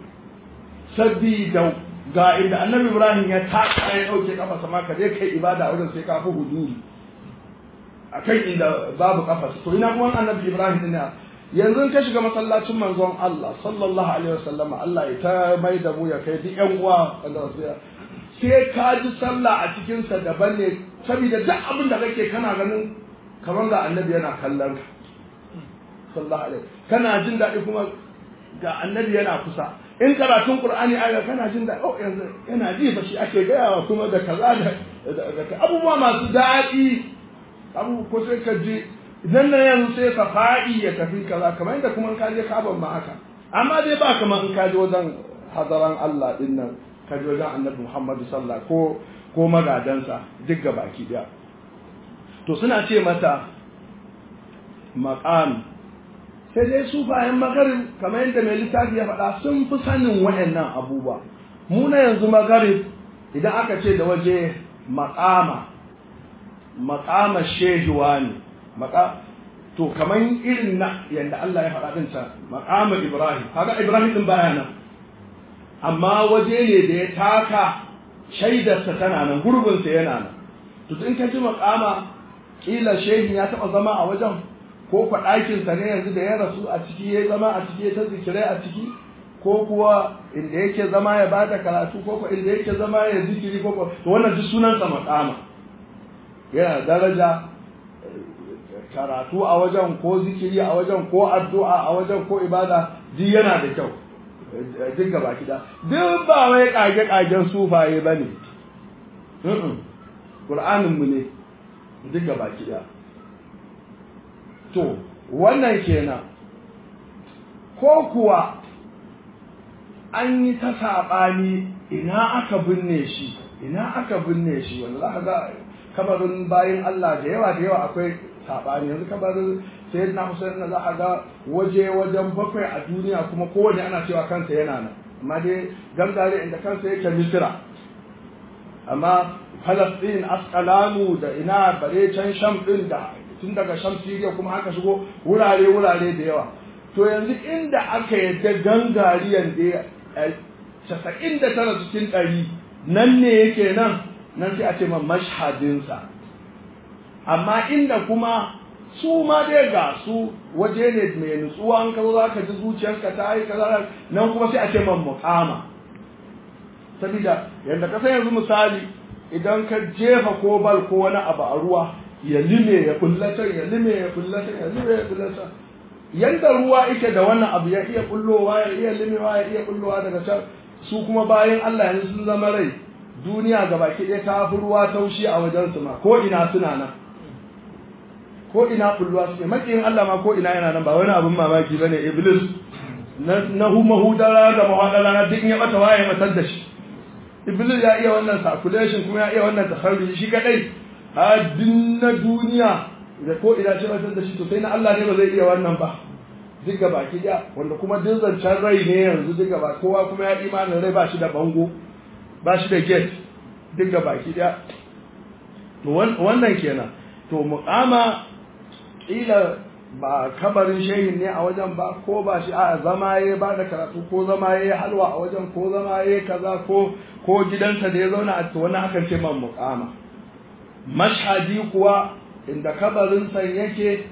sabida ga inda annabi Ibrahim ya taka ya dauke kafa sama ka je kai ibada wurin sai ka fi huzuri akan inda babu kafa to ina kuma annabi Ibrahim din yanzu ka shiga masallacin manzon Allah sallallahu alaihi wasallam Allah ya ta mai da mu ya kai duk yan uwa sai ka ji sallah a cikin sa daban ne saboda duk abin da kake kana ganin kamar ga annabi yana kallon ka sallallahu alaihi kana jin daɗi kuma ga annabi yana kusa in karatun qur'ani aya kana jin daɗi oh yanzu yana ji ba shi ake gaya wa kuma da kaza da abubuwa masu daɗi abu ko sai ka ji idan na yanzu sai safa'i ya tafi kaza kamar yadda kuma in ka je kaban ma haka amma dai ba kamar in ka je wajen hadaran Allah din nan ka je wajen Annabi Muhammad sallallahu ko ko magadansa duk ga baki daya to suna ce mata maqam sai dai su bayan magarib kamar yadda mai littafi ya faɗa sun fi sanin waɗannan abubuwa mu na yanzu magarib idan aka ce da waje maqama maqama shehuwa ne maka to kaman irin na yanda Allah ya faɗa din ta maqamul Ibrahim kaga Ibrahim din baya nan amma waje ne da ya taka shaidarsa tana nan gurbin sa yana nan to in ka ji maqama kila shehin ya taba zama a wajen ko kwa ɗakin sa ne yanzu da ya rasu a ciki ya zama a ciki ya ta zikirai a ciki ko kuwa inda yake zama ya bada karatu ko kuwa inda yake zama ya zikiri ko kuwa to wannan duk sunansa maqama yana daraja karatu a wajen ko zikiri a wajen ko addu'a a wajen ko ibada duk yana da kyau duk gaba kida duk ba wai kage kagen sufaye bane Qur'anin mu ne duk gaba kida to wannan kenan ko kuwa an yi ta saɓani ina aka binne shi ina aka binne shi wanda za ka ga kabarin bayan Allah da yawa da yawa akwai saɓani yanzu kabarin sai na Hussein na za a ga waje wajen bakwai a duniya kuma kowane ana cewa kansa yana nan amma dai gangare inda kansa yake Misira amma Falastin Asqalanu da ina bare can Sham din da tun daga Sham Syria kuma aka shigo wurare wurare da yawa to yanzu inda aka yadda gangariyan da casa'in da tara cikin ɗari nan ne yake nan nan sai a ce ma mashhadinsa amma inda kuma su ma dai ga su waje ne mai nutsuwa an kazo za ka ji zuciyarka ta yi kaza nan kuma sai a ce man muqama sabida yadda ka san yanzu misali idan ka jefa ko bal ko wani abu a ruwa ya lime ya kullata ya lime ya kullata ya lime ya kullata yanda ruwa yake da wannan abu ya iya kullowa ya iya limewa ya iya kullowa daga can su kuma bayan Allah yanzu sun zama rai duniya gabaki ɗaya ta fi ruwa taushi a wajen su ma ko ina suna nan ko ina kulluwa suke makiyin Allah ma ko ina yana nan ba wani abin mamaki bane iblis na huma hudara da mahadara na duk ya bata waye matar da shi iblis ya iya wannan circulation kuma ya iya wannan tasarrufi shi kadai a na duniya da ko ina ce matar da shi to sai na Allah ne ba zai iya wannan ba duk gaba ki da wanda kuma duk zancen rai ne yanzu duk gaba kowa kuma ya imanin rai ba shi da bango ba shi da gate duk gaba ki da to wannan kenan to muqama kila ba kabarin shehin ne a wajen ba ko ba shi a zama ya ba da karatu ko zama ya halwa a wajen ko zama ya kaza ko ko gidansa da ya zauna a wani akan ce man muqama mashhadi kuwa inda kabarin san yake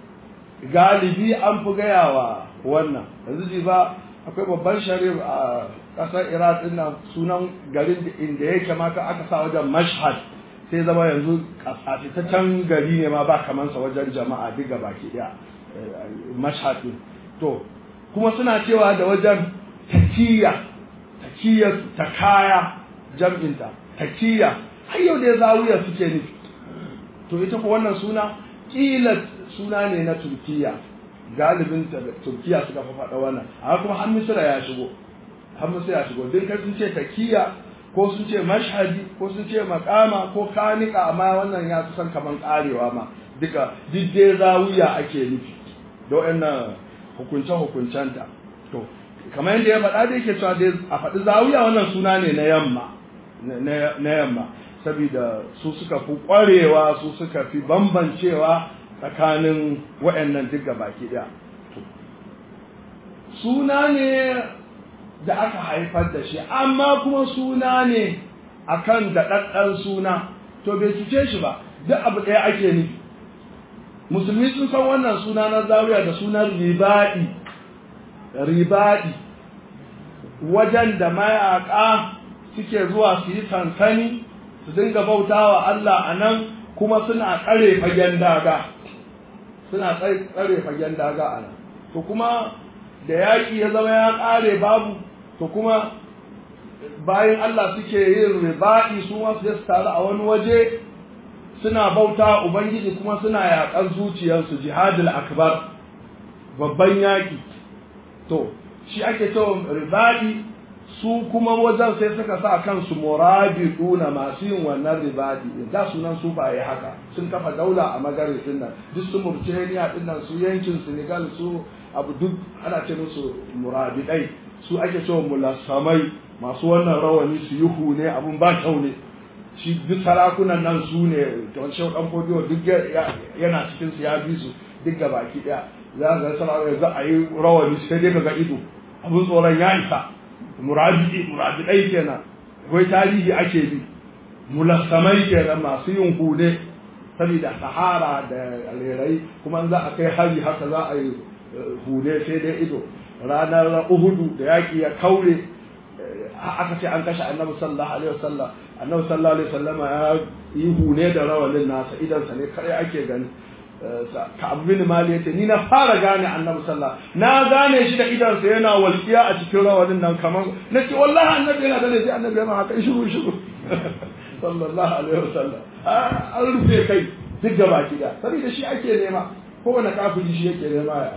galibi an fi gayawa wannan yanzu ji ba akwai babban sharif a ƙasar iraq din nan sunan garin inda yake ma aka sa wajen mashhad sai zama yanzu a fitaccen gari ne ma ba kamansa wajen jama'a diga baki daya mashhadin to kuma suna cewa da wajen takiya takiya ta kaya jam'inta takiya har yau da zawiya suke nufi to ita ko wannan suna kila suna ne na turkiya galibin turkiya suka fa faɗa wannan amma kuma har misira ya shigo har misira ya shigo din sun ce takiya ko sun ce mashhadi ko sun ce makama ko kanika amma wannan ya kusan kaman karewa ma duka duk dai zawiya ake nufi da wannan hukunce hukuncenta to kamar yadda ya faɗa da yake cewa dai a faɗi zawiya wannan suna ne na yamma na yamma saboda su suka fi ƙwarewa su suka fi bambancewa tsakanin waɗannan duk baki ɗaya suna ne da aka haifar da shi amma kuma suna ne akan daɗaɗɗen suna to bai cuce shi ba duk abu ɗaya ake nufi musulmi sun san wannan suna na zawiya da sunan ribaɗi ribaɗi wajen da mayaƙa suke zuwa su yi sansani su dinga bautawa Allah a nan kuma suna tsare fagen daga suna tsare fagen daga a nan to kuma da yaƙi ya zama ya ƙare babu to kuma bayan Allah suke yin ribaɗi su ma su taru a wani waje suna bauta ubangiji kuma suna yaƙar zuciyarsu jihadul akbar babban yaƙi to shi ake cewa ribaɗi su kuma wajen sai suka sa kansu murabiduna masu yin wannan ribadi da sunan su ba yi haka sun kafa daula a magarin din nan duk su Mauritania din nan su yankin Senegal su abu duk ana ce musu murabidai su ake cewa mulassamai masu wannan rawani su yi hune abun ba kyau ne shi duk sarakunan nan su ne don shi dan fodiyo duk yana cikin su ya bi su duk gabaki daya za ga sarakuna za a yi rawani sai dai ga ido abun tsoron ya isa murabidi murabidai kenan wai tarihi ake bi mulassamai kenan masu yin hude saboda sahara da alerai kuma za a kai hari haka za a yi hude sai dai ido ranar uhudu da yaƙi ya kaure aka ce an kashe annabi sallallahu alaihi wasallam annabi sallallahu alaihi wasallam ya yi hune da rawalin nasa idansa ne kare ake gani ka abin mali yace ni na fara gane annabi sallallahu na gane shi da idansa yana walƙiya a cikin rawanin nan kamar nace wallahi annabi yana gane sai annabi yana haka shiru shiru sallallahu alaihi wasallam an rufe kai duk gaba kida saboda shi ake nema kowane kafiri shi yake nema ya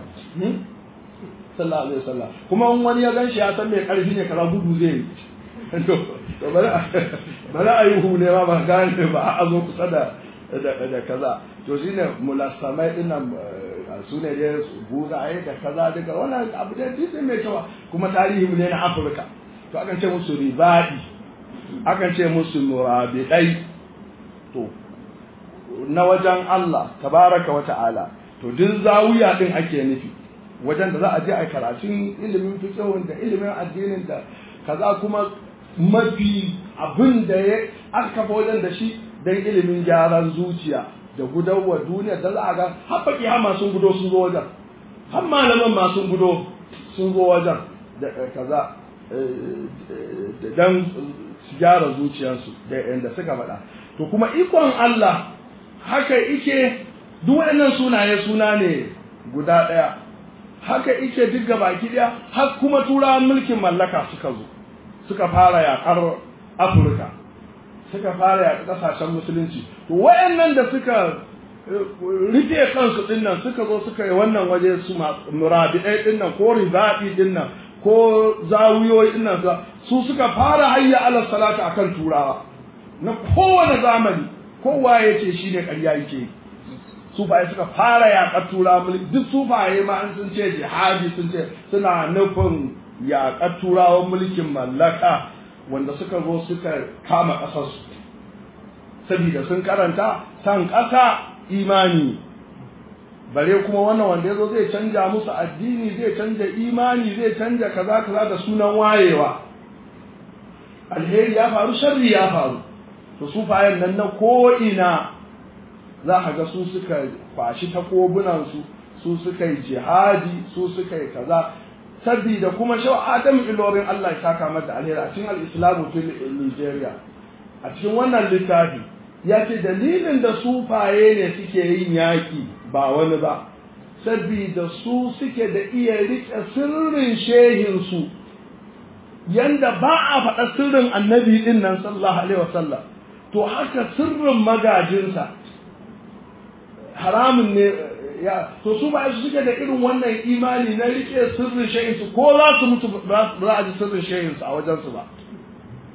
sallallahu alaihi wasallam kuma in wani ya gan shi ya san mai karfi ne kaza gudu zai yi to bari bari a yi hune ma ba gane ba a zo kusa da da kaza to shine mulassamai din nan su ne dai buzaye da kaza daga wannan abu da duk mai kyau kuma tarihi mu ne na Afirka to akan ce musu ribadi akan ce musu murabidai to na wajen Allah tabaraka wa ta'ala to duk zawiya din ake nufi wajen da za a je a karatun ilimin fiqhun da ilimin addinin da kaza kuma mafi abin da ya aka kafa wajen da shi dan ilimin gyaran zuciya da gudawa duniya da za a ga har baki hama sun gudo sun zo wajen har malaman ma sun gudo sun zo wajen da kaza dan su gyara zuciyarsu da yanda suka faɗa to kuma ikon Allah haka ike duk waɗannan sunaye suna ne guda ɗaya haka ike duk baki ɗaya har kuma turawan mulkin mallaka suka zo suka fara yaƙar afirka suka fara yaƙar ƙasashen musulunci to waɗannan da suka rufe kansu dinnan suka zo suka yi wannan waje su murabiɗai dinnan ko ribaɗi dinnan ko zawiyoyi dinnan su suka fara hayya ala salata akan turawa na kowane zamani kowa ya ce shi ne ƙarya yake sufaye suka fara yaƙar turawa duk sufaye ma an sun ce jihadi sun ce suna nufin yaƙar turawan mulkin mallaka wanda suka zo suka kama ƙasarsu saboda sun karanta san ƙasa imani bare kuma wannan wanda ya zo zai canja musu addini zai canja imani zai canja kaza kaza da sunan wayewa alheri ya faru sharri ya faru to sufayen nan na ko'ina za ka ga su suka kwashi takobunansu su suka yi jihadi su suka yi kaza sabida kuma shau adam ilorin Allah ya saka mata alheri a cikin al-islamu fil Nigeria a cikin wannan littafi ya ce dalilin da sufaye ne suke yin yaƙi ba wani ba sabida su suke da iya riƙe sirrin shehinsu yanda ba a faɗa sirrin annabi ɗin nan sallallahu alaihi wasallam to haka sirrin magajinsa haramun ne ya to su ba su suke da irin wannan imani na rike sirrin shayinsu ko za su mutu ba za a ji sirrin shayinsu a wajensu ba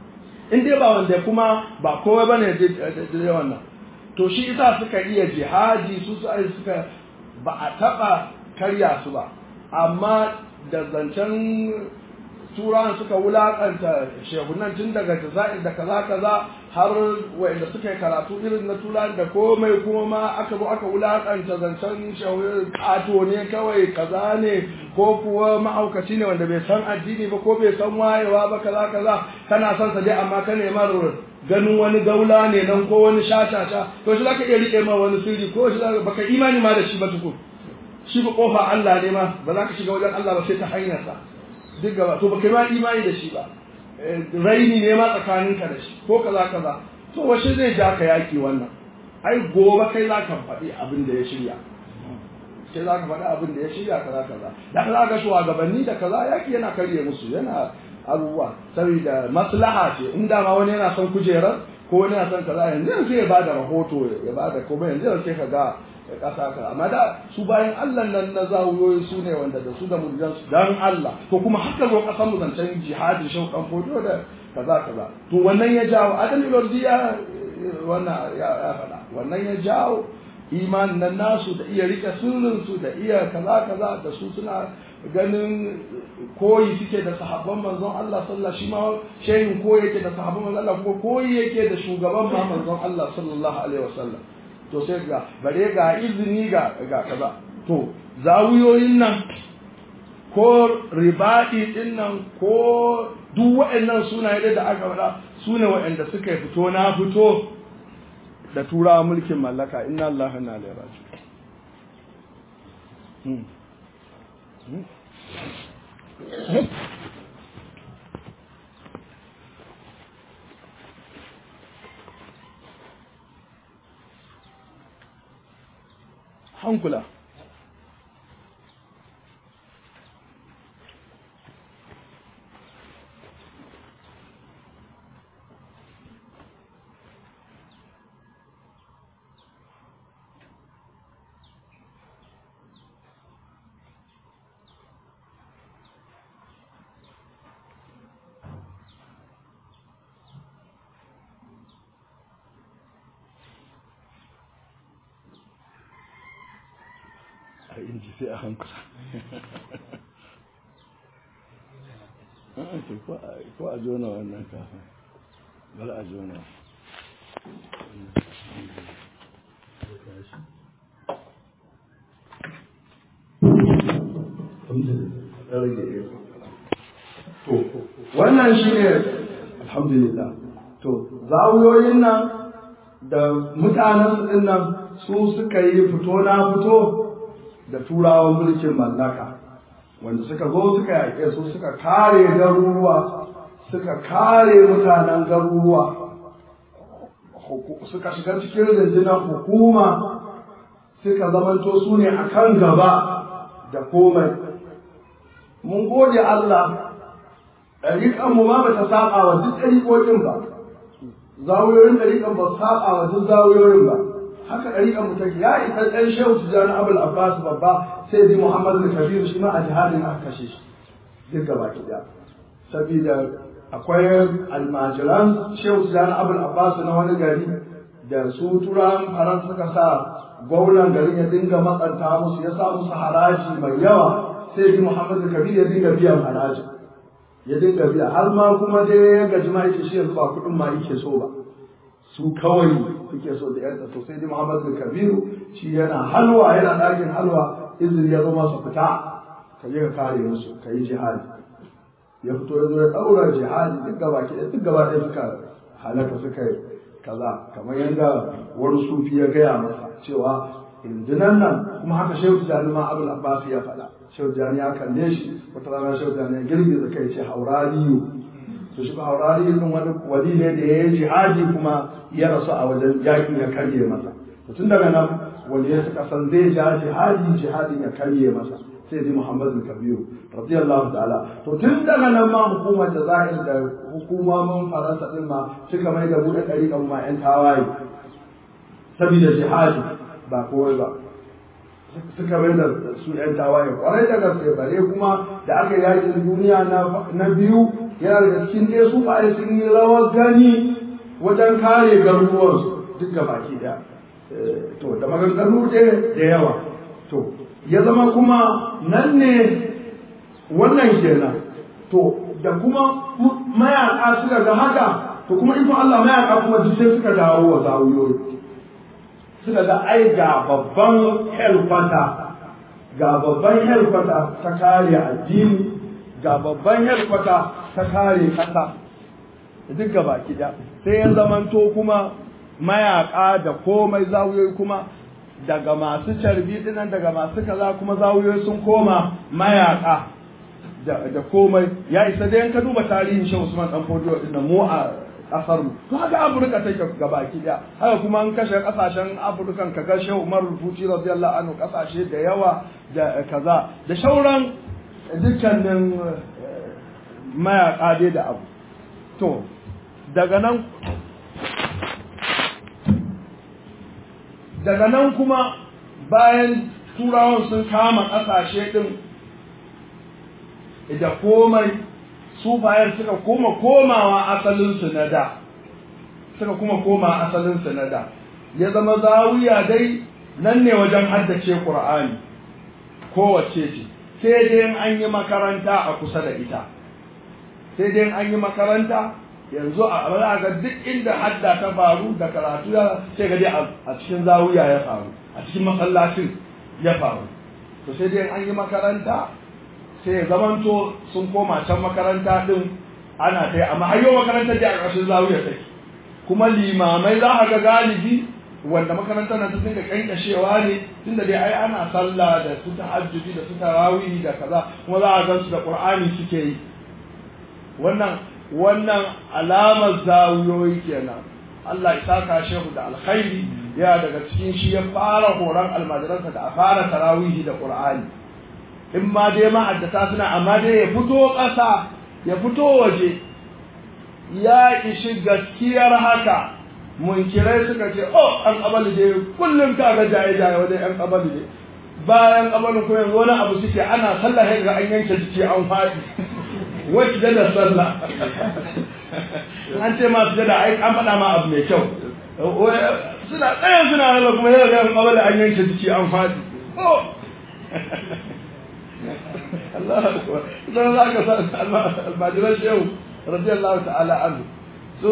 in dai ba wanda kuma ba kowa bane da wannan to shi isa suka iya jihadi su su suka ba a taba karya su ba amma da zancen turawan suka wulakanta shehunan tun daga jazair da kaza kaza har wanda suka yi karatu irin na turawan da komai kuma ma aka zo aka wulakanta zancen shehunan kato ne kawai kaza ne ko kuwa ma'aukaci ne wanda bai san addini ba ko bai san wayewa ba kaza kaza kana son sa dai amma ka nema ganin wani gaula ne nan ko wani shashasha to shi zaka iya rike ma wani sirri ko shi zaka baka imani ma da shi ba tukun shi ba kofa Allah ne ma ba za ka shiga wajen Allah ba sai ta hanyar sa duk gaba to baka ma imani da shi ba raini ne ma tsakaninka da shi ko kaza kaza to washe zai ja ka yaki wannan ai gobe kai za ka faɗi abin da ya shirya sai za ka faɗi abin da ya shirya kaza kaza da kaza ga shugabanni da kaza yaki yana karye musu yana abubuwa saboda maslaha ce in da ma wani yana son kujerar ko wani yana son kaza yanzu yanzu ya bada rahoto ya bada komai yanzu yanzu sai ka ga kasa ka amma da su bayan Allah nan na zawuyoyi su ne wanda da su da muridan su dan Allah to kuma haka zo kasan mu zancen jihadi shauƙan fodo da kaza kaza to wannan ya jawo adam ilordiya wannan ya faɗa wannan ya jawo imanin nan nasu da iya rike sirrin su da iya kaza kaza da su suna ganin koyi suke da sahabban manzon Allah sallallahu shi ma shehin koyi yake da sahabban manzon Allah kuma koyi yake da shugaban ma manzon Allah sallallahu alaihi wasallam to sai ga bare ga izini ga ga kaza to zawiyoyin nan ko ribadi din nan ko duk waɗannan sunaye da aka faɗa sune waɗanda suka fito na fito da turawa mulkin mallaka inna Allah na ilaihi raji'un hankula a inji sai a hankula ko a jona wannan kafin bari a jona wannan shi ne alhamdulillah to zawuyoyin nan da mutanen su nan su suka yi fito na fito da turawan mulkin mallaka wanda suka zo suka yaƙe su suka kare garuruwa suka kare mutanen garuruwa suka shiga cikin rundunar hukuma suka zamanto su ne a kan gaba da komai mun gode Allah ɗariƙanmu ma ba ta saɓa wa duk ɗariƙoƙin ba zawuyoyin ɗariƙan ba saɓa wa duk zawuyoyin ba haka ɗariƙan mu take ya isa ɗan shehu tijjani abul abbas babba sai bi muhammad da kabiru shi ma a jihadin aka kashe shi duk gaba ki ɗaya saboda akwai almajiran shehu tijjani abul abbas na wani gari da su turan faran suka sa gwamnan garin ya dinga matsanta musu ya sa musu haraji mai yawa sai bi muhammad da kabiru ya dinga biyan haraji ya dinga biya har ma kuma dai ya gaji ma yake shi yanzu ba kuɗin ma yake so ba su kawai suke so da yarda to sai dai Muhammad bin Kabiru shi yana halwa yana ɗakin halwa izini ya zo masa fita ka je ka kare musu ka yi jihadi ya fito ya zo ya ɗaura jihadi duk gaba ke duk gaba ɗaya suka halaka suka yi kaza kamar yadda wani sufi ya gaya masa cewa injinan nan kuma haka shehu tijjani ma abul abbas ya faɗa shehu tijjani ya kalle shi wata rana shehu tijjani ya girgiza kai ce haurariyu to shi haurari din wani wali ne da ya yi jihadi kuma ya rasu a wajen yaƙi ya karye masa to tun daga nan wani ya suka san zai ja jihadi jihadin ya karye masa sai dai Muhammad Kabiru radiyallahu ta'ala to tun daga nan ma hukumar da zahir da hukumomin Faransa din ma suka mai da buɗe ɗariƙan ma 'yan tawaye saboda jihadi ba kowai ba suka mai da su 'yan tawaye kwarai da gaske bare kuma da aka yakin duniya na biyu yana da cikin dai su ba sun yi rawar gani wajen kare garuruwansu duk ga baki daya to da maganganu da yawa to ya zama kuma nan ne wannan kenan to da kuma mayaka suka ga haka to kuma in Allah mayaka kuma duk sai suka dawo wa zawuyoyi suka ga ai ga babban helkwata ga babban helkwata ta kare addini ga babban helkwata ta kare kasa duk gaba kida sai ya zamanto kuma mayaka da komai zawuyoyi kuma daga masu carbi dinan daga masu kaza kuma zawuyoyi sun koma mayaka da komai ya isa dai ka duba tarihin Shehu Usman dan Fodio din mu a kasar mu to haka Afirka take gabaki daya haka kuma an kashe kasashen Afirkan kaga Shehu Umar Rufuti radiyallahu anhu kasashe da yawa da kaza da shauran dukkanin mayaka dai da abu to daga nan daga nan kuma bayan turawan sun kama kasashe din da komai sufayen suka kuma komawa asalinsu na da suka kuma koma asalinsu na da ya zama zawiya dai nan ne wajen haddace ƙur'ani kowace ce sai dai an yi makaranta a kusa da ita sai dai an yi makaranta yanzu a ga duk inda hadda ta faru da karatu ya sai ga a cikin zawiya ya faru a cikin masallacin ya faru to sai dai an yi makaranta sai ya zamanto sun koma can makaranta din ana ta amma hayyo makarantar da a ƙarshen zawiya take kuma limamai za a ga galibi wanda makarantar nan ta dinga kankashewa ne tunda dai ai ana sallah da su tahajjudi da su tarawih da kaza kuma za a gan su da qur'ani suke yi wannan wannan alamar zawiyoyi kenan Allah ya saka shehu da alkhairi ya daga cikin shi ya fara horon almajiransa da a fara tarawihi da qur'ani in ma dai ma'addata suna amma dai ya fito ƙasa ya fito waje ya ishi gaskiyar haka munkirai suka ce oh an kabali dai kullum ka ga jaye jaye wajen yan kabali dai bayan kabalin ko yanzu wani abu suke ana sallah ga an yanke jiki an faɗi wacce da sallah an ce ma sujada ai an faɗa ma abu mai kyau suna tsayin suna hana kuma yau ga kabali an yanke jiki an faɗi oh Allah akbar idan za ka san almajiran shehu radiyallahu ta'ala anhu so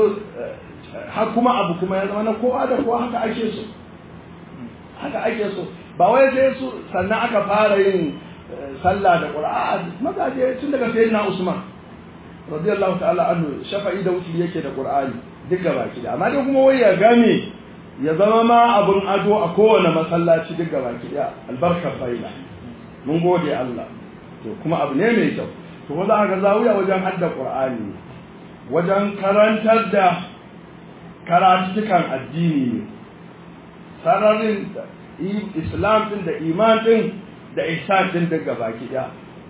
har kuma abu kuma ya zama na kowa da kowa haka ake so haka ake so ba wai sai su sannan aka fara yin sallah da qur'an magaje tun daga sayyidina usman radiyallahu ta'ala anhu shafa'i da wuce yake da qur'ani duk gaba ki da amma dai kuma wai ya game ya zama ma abun ado a kowane masallaci duk gaba ki da albarkar faila mun gode Allah to kuma abu ne mai kyau to ko za ga zawiya wajen hadda qur'ani wajen karantar da karatukan addini ne sararin islam din da iman din da ihsan din daga baki da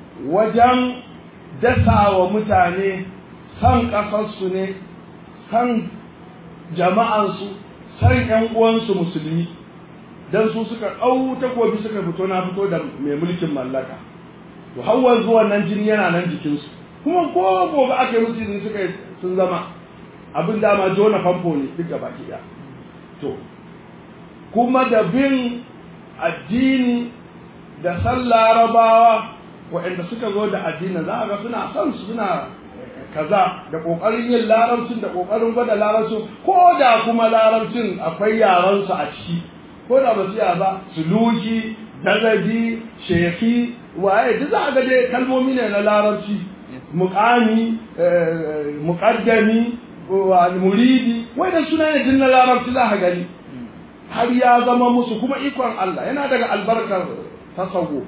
wajen dasa wa mutane san kasarsu ne san jama'ansu san yan uwansu musulmi dan su suka ɗau takobi suka fito na fito da mai mulkin mallaka to hawan zuwa nan jini yana nan jikinsu kuma ko gobe aka yi musu izini suka sun zama abin dama jona famfo ne duk gaba ɗaya to kuma da bin addini da san larabawa waɗanda suka zo da addinin za a ga suna son su suna kaza da ƙoƙarin yin larabcin da ƙoƙarin gwada larabcin ko da kuma larabcin akwai yaransu a ciki ko da ba su ba suluki dagaji sheki waye duk za a ga dai kalmomi ne na larabci muƙami muƙaddami muridi wai da suna ne din na larabci za a gani har ya zama musu kuma ikon Allah yana daga albarkar tasawo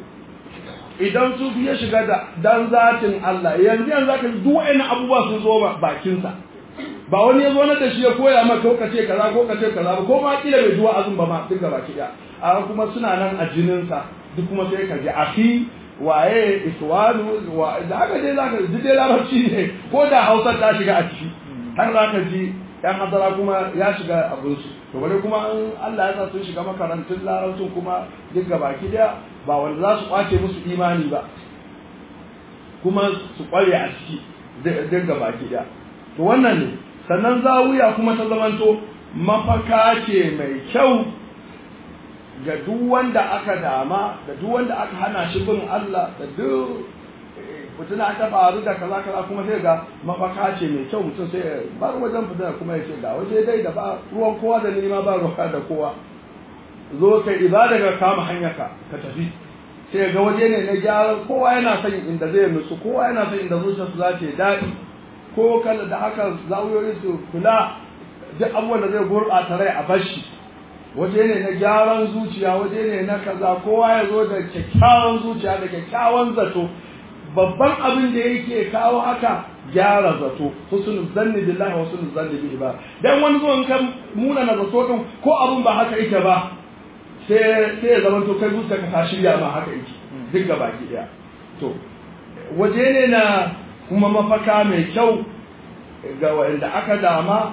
idan su ya shiga da dan zatin Allah yanzu yanzu aka duk wa'annan abubuwa sun zo bakinsa ba wani ya zo na da shi ya koya maka ko kace kaza ko kace kaza ba ko ma kila bai zuwa azun ba ma duk gaba ki a kuma suna nan a jininsa duk kuma sai ka ji afi waye iswanu wa da haka dai zaka ji dai larabci ne ko da Hausa ta shiga a ciki har zaka ji yan hadara kuma ya shiga abin su to bare kuma an Allah ya sa sun shiga makarantun larabcin kuma duk baki daya ba wanda za su kwace musu imani ba kuma su kware a ciki duk gaba ɗaya to wannan ne sannan zawiya kuma ta zamanto mafaka ce mai kyau ga duk wanda aka dama da duk wanda aka hana shi bin Allah da duk fitina ta faru da kaza kaza kuma sai ga mafaka ce mai kyau mutum sai ya bar wajen fitina kuma ya ce ga waje dai da ba ruwan kowa da nima ba ruwa da kowa zo kai ibada ga kama hanyarka ka tafi sai ga waje ne na gyara kowa yana son inda zai nutsu kowa yana son inda zuciyarsu za ta yi daɗi ko kala da haka zawuyoyi su kula duk abubuwan da zai gurɓata rai a bashi waje ne na gyaran zuciya waje ne na kaza kowa ya zo da kyakkyawan zuciya da kyakkyawan zato babban abin da yake kawo haka gyara zato husnul zanni billahi wa husnul zanni bihi ba dan wani zuwan kan muna na zato din ko abun ba haka yake ba sai sai ya zama to kai zuciya ka ta shirya ma haka yake duk gaba ki daya to waje ne na kuma mafaka mai kyau ga wanda aka dama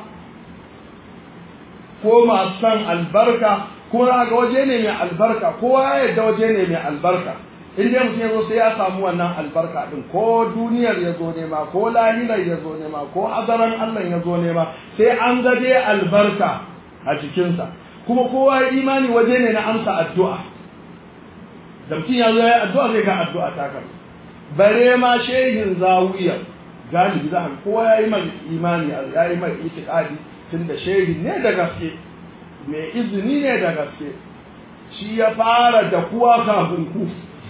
ko masu san albarka ko ga waje ne mai albarka kowa ya yarda waje ne mai albarka in dai mutum ya zo sai ya samu wannan albarka din ko duniyar ya zo nema ko lahirar ya zo nema ko azaran Allah ya zo nema sai an ga dai albarka a cikinsa kuma kowa ya imani waje ne na amsa addu'a da mutum ya zo ya yi addu'a zai ga addu'a ta kan bare ma shehin zawiyar galibi za ka kowa ya yi mai imani ya yi mai itikadi tun da shehin ne da gaske mai izini ne da gaske shi ya fara da kuwa kafin ku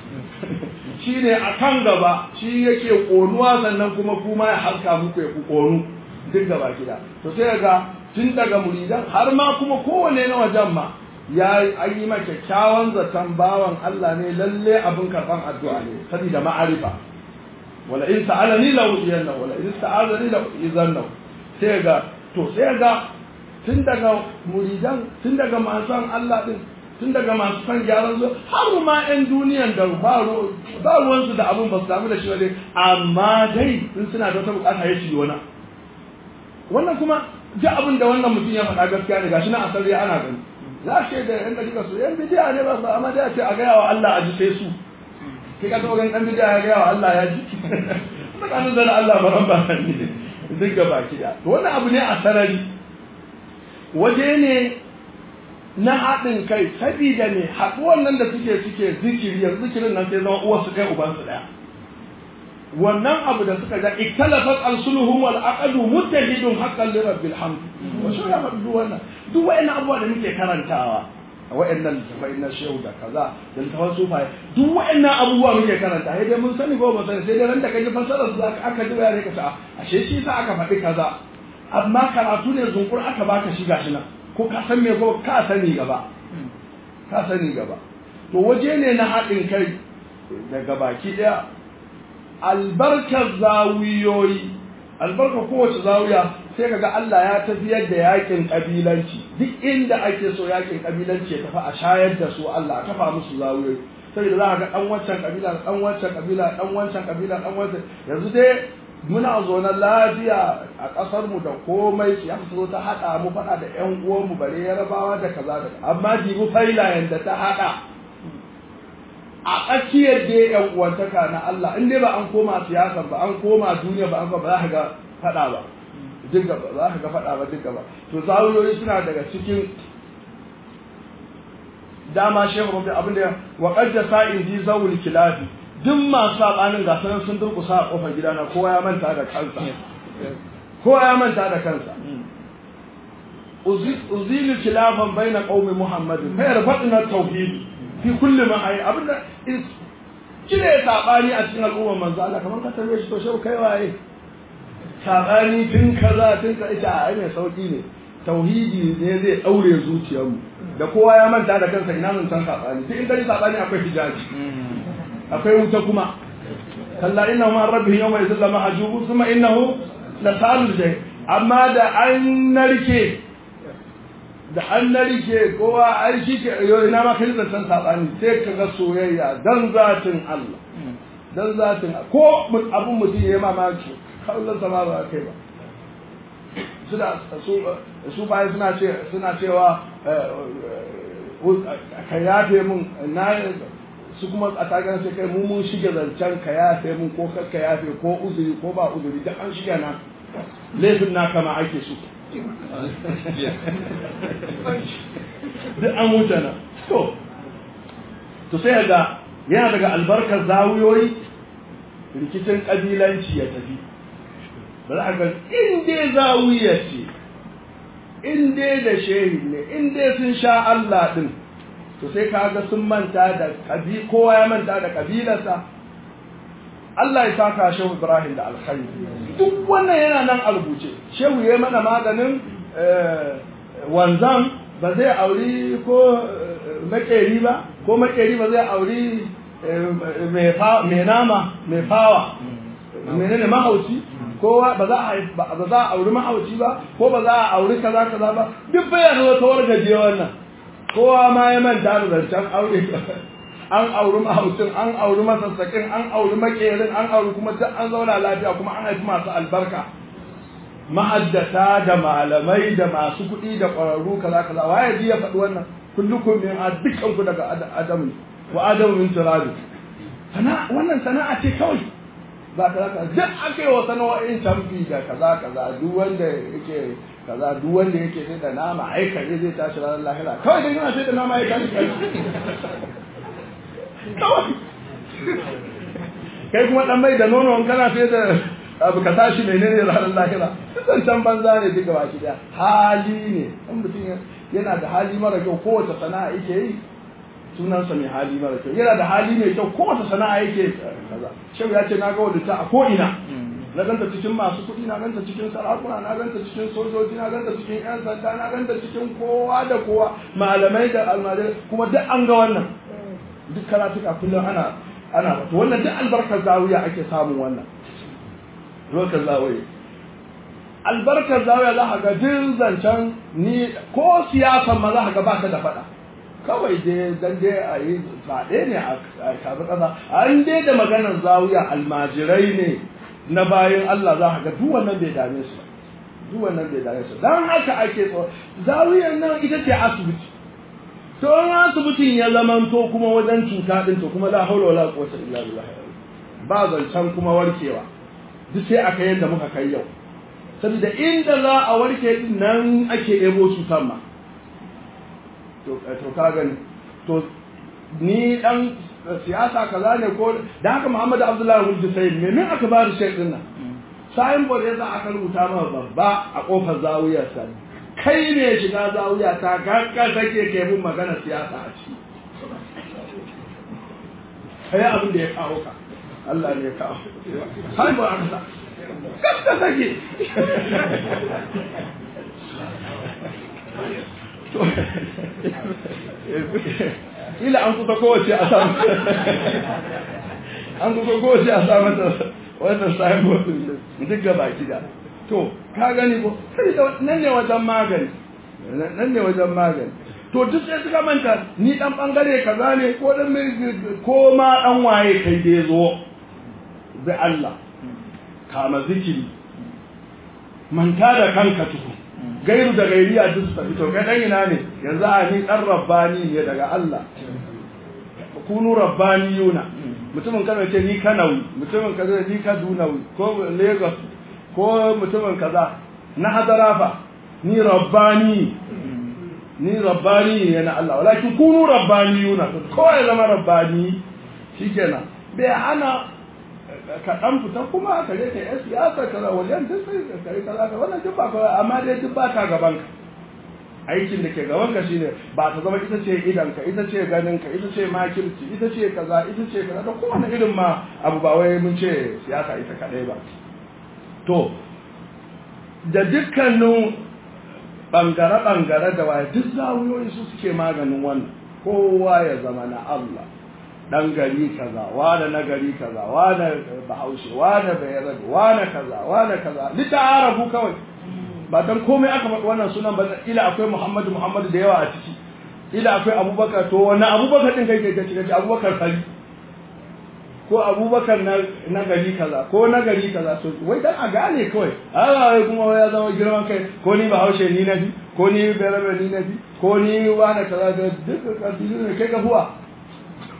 shi ne a kan gaba shi yake ƙonuwa sannan kuma kuma ya halka muku ya ku ƙonu duk gaba gida to sai ga tun daga muridan har ma kuma kowane na wajen ma ya an yi ma kyakkyawan zaton bawan Allah ne lalle abin karɓan addu'a ne saboda ma'arifa wala in sa'alani la udiyanna wala in sa'alani la izanna sai ga to sai ga tun daga muridan tun daga masu Allah din tun daga masu san gyaran zo har ma 'yan duniyan da ba ruwansu da abun ba su damu da shi ba dai amma dai in suna da wata bukata ya ci wani wannan kuma duk abin da wannan mutum ya faɗa gaskiya ne gashi na asali ana gani za ce da yan dakika su yan bidiya ne ba su amma dai a ce a gaya wa Allah a ji sai su kai ka taɓa ganin ɗan bidiya ya gaya wa Allah ya ji tsakanin da Allah ba ran ba ne duk gaba ki da wannan abu ne a sarari waje ne na haɗin kai sabida ne haɗuwan nan da suke suke zikiri yanzu zikirin nan sai zama uwarsu kai ubansu ɗaya wannan abu da suka ga iktalafat alsuluhum wal aqdu muttahidun haqqan li rabbil hamd wa shi ya faɗi wannan duk wayannan abubuwa da muke karantawa a wayannan littafai na shehu da kaza da littafan sufaye duk wayannan abubuwa muke karanta sai dai mun sani ko ba sani sai dai ran da kaji fasarar su zaka aka ji bayani ka ta ashe shi sa aka faɗi kaza amma karatu ne zunkur aka baka shi gashi nan ko ka san me ko ka sani gaba ka sani gaba to waje ne na haɗin kai daga baki ɗaya albarkar zawiyoyi albarkar kowace zawiya sai kaga Allah ya tafiyar da yakin kabilanci duk inda ake so yakin kabilanci ya tafi a shayar da su Allah kafa musu zawiyoyi saboda za ka ga dan wancan kabila dan wancan kabila dan wancan kabila dan wancan yanzu dai muna zaune lafiya a ƙasar mu da komai su ya zo ta haɗa mu faɗa da ƴan uwan mu bare yarabawa da kaza da amma dibu failayen da ta haɗa a tsakiyar da ƴan uwantaka na Allah in dai ba an koma siyasa ba an koma duniya ba an ba za ka ga faɗa ba duk ba za ka ga faɗa ba duk ba to zawuyoyi suna daga cikin dama shehu rabbi abin da wa qadda sa'in di zawul kilafi duk masu sabanin ga sanan sun durkusa a kofar gidana kowa ya manta da kansa kowa ya manta da kansa uzilu khilafan baina qaumi muhammadin fa yarfa'na tauhid fi kulli ma ay abinda kire sabani a cikin al'ummar manzo Allah kamar ka tambaye shi to shehu kai waye sabani tun kaza tun ka ita ai mai sauki ne tauhidi ne zai daure zuciyarmu da kowa ya manta da kansa ina mun san sabani duk inda ni sabani akwai hijabi akwai wuta kuma kalla innahu ma rabbihim yawma yusallama hajubu thumma innahu la salul jay amma da an narke da an narke kowa ai shi ke yo ina ma kai da san sabani sai ka ga soyayya dan zatin Allah dan zatin ko abun mutum ya mamaki kallon sama ba kai ba suna su bayan suna ce suna cewa ka yafe mun na su kuma a tagar sai kai mu mun shige zancen ka yafe mun ko ka yafe ko uzuri ko ba uzuri duk an shige na laifin na kama ake su duk an wuce na to to sai ga yana daga albarkar zawiyoyi rikicin kabilanci ya tafi ba za a ga in dai zawiya ce in dai da shehi ne in dai sun sha Allah din to sai ka ga sun manta da kabi kowa ya manta da kabilarsa Allah ya saka Shehu Ibrahim da alkhairi duk wannan yana nan a rubuce Shehu ya mana maganin wanzan ba zai auri ko makeri ba ko makeri ba zai auri mai nama mai fawa menene mahauci ko ba za a ba za a auri mahauci ba ko ba za a auri kaza kaza ba duk bayan wata wargaje wannan kowa ma ya manta da zancen aure an auri mahaucin an auri masassakin an auri makerin an auri kuma duk an zauna lafiya kuma an haifi masu albarka ma'addata da malamai da masu kuɗi da ƙwararru kaza kaza waye ji ya faɗi wannan kullukum min dukkan ku daga adamu wa adamu min turabi sana wannan sana'a ce kawai ba kaza kaza duk aka yi wa sana'o'in tamfi da kaza kaza duk wanda yake kaza duk wanda yake sai da nama ai kare zai tashi ranar lahira kawai dan yana sai da nama ya tashi kare kawai kai kuma dan mai da nono kana sai da abu ka tashi menene ranar lahira zancen banza ne duka baki daya hali ne in mutum yana da hali mara kyau kowace sana'a yake yi sunansa mai hali mara kyau yana da hali mai kyau kowace sana'a yake kaza shehu ya ce na ga wadda ta a ko ina na ganta cikin masu kuɗi na ganta cikin sarakuna na ganta cikin sojoji na ganta cikin yan sanda na ganta cikin kowa da kowa malamai da almajirai kuma duk an ga wannan duk karatuka kullum ana ana wato wannan duk albarkar zawiya ake samun wannan albarkar zawiya albarkar zawiya za ka ga duk zancen ni ko siyasan ma za ka ga ba ka da faɗa kawai dai dan dai a yi faɗe ne a kafi ƙasa an dai da maganar zawiya almajirai ne na bayan Allah za ka ga duk wannan bai dame su duk wannan bai dame su dan haka ake so zawiyar nan ita ce asibiti to in asibitin ya zamanto kuma wajen cuta din to kuma la haula wala quwwata illa billah ba zancen kuma warkewa duk sai aka yadda muka kai yau saboda inda za a warke din nan ake ebo cutar ma to to ka gani to ni dan siyasa kaza ne ko da haka Muhammad Abdullahi Wulji sai me min aka ba da shek din nan sayin bor yasa aka rubuta ma babba a kofar zawiyar sa kai ne shiga zawiya ta gagga take ke mun magana siyasa a ciki kai abin da ya kawo ka Allah ne ya kawo sayin bor aka sa gagga take ila an kusa kowace a samu an kusa kowace a samu ta wannan samun duk gaba gida to ka gani ko nan ne wajen magani nan ne wajen magani to duk sai suka manta ni dan bangare kaza ne ko dan ko ma dan waye kai da zo bi Allah kama zikiri manta da kanka tuku gairu da gairiya duk su fito kai dan ina ne yanzu a ni dan rabbani ne daga Allah kunu rabbaniyuna mutumin kaza ce ni kanawi mutumin kaza ni kadunawi ko lagos ko mutumin kaza na hadarafa ni rabbani ni rabbani ne na Allah walakin kunu rabbaniyuna ko ya zama rabbani shikenan bai hana ka dan fita kuma ka je ka yi siyasa kaza wajen duk sai ka kai kaza ka wannan duk ba ka amma dai duk ba ta gaban ka aikin da ke gaban ka shine ba ta zama ita ce idan ka ita ce ganin ka ita ce makirci ita ce kaza ita ce kaza da kowane irin ma abu ba wai mun ce siyasa ita kadai ba to da dukkanin bangare-bangare da waye duk zawuyoyi su suke maganin wannan kowa ya zama na Allah dan gari kaza wane na gari kaza wane bahaushe wane bayarabe wane kaza wane kaza lita'arafu kawai ba dan komai aka faɗi wannan sunan ba ila akwai Muhammadu Muhammadu da yawa a ciki ila akwai Abubakar to wannan Abubakar din kai kai kace Abubakar fari ko Abubakar na na gari kaza ko na gari kaza to wai dan a gane kawai a wai kuma ya zama girman kai ko ni bahaushe ni nabi ko ni bayarabe ni nabi ko ni wane kaza da duk kabilu ne kai ka huwa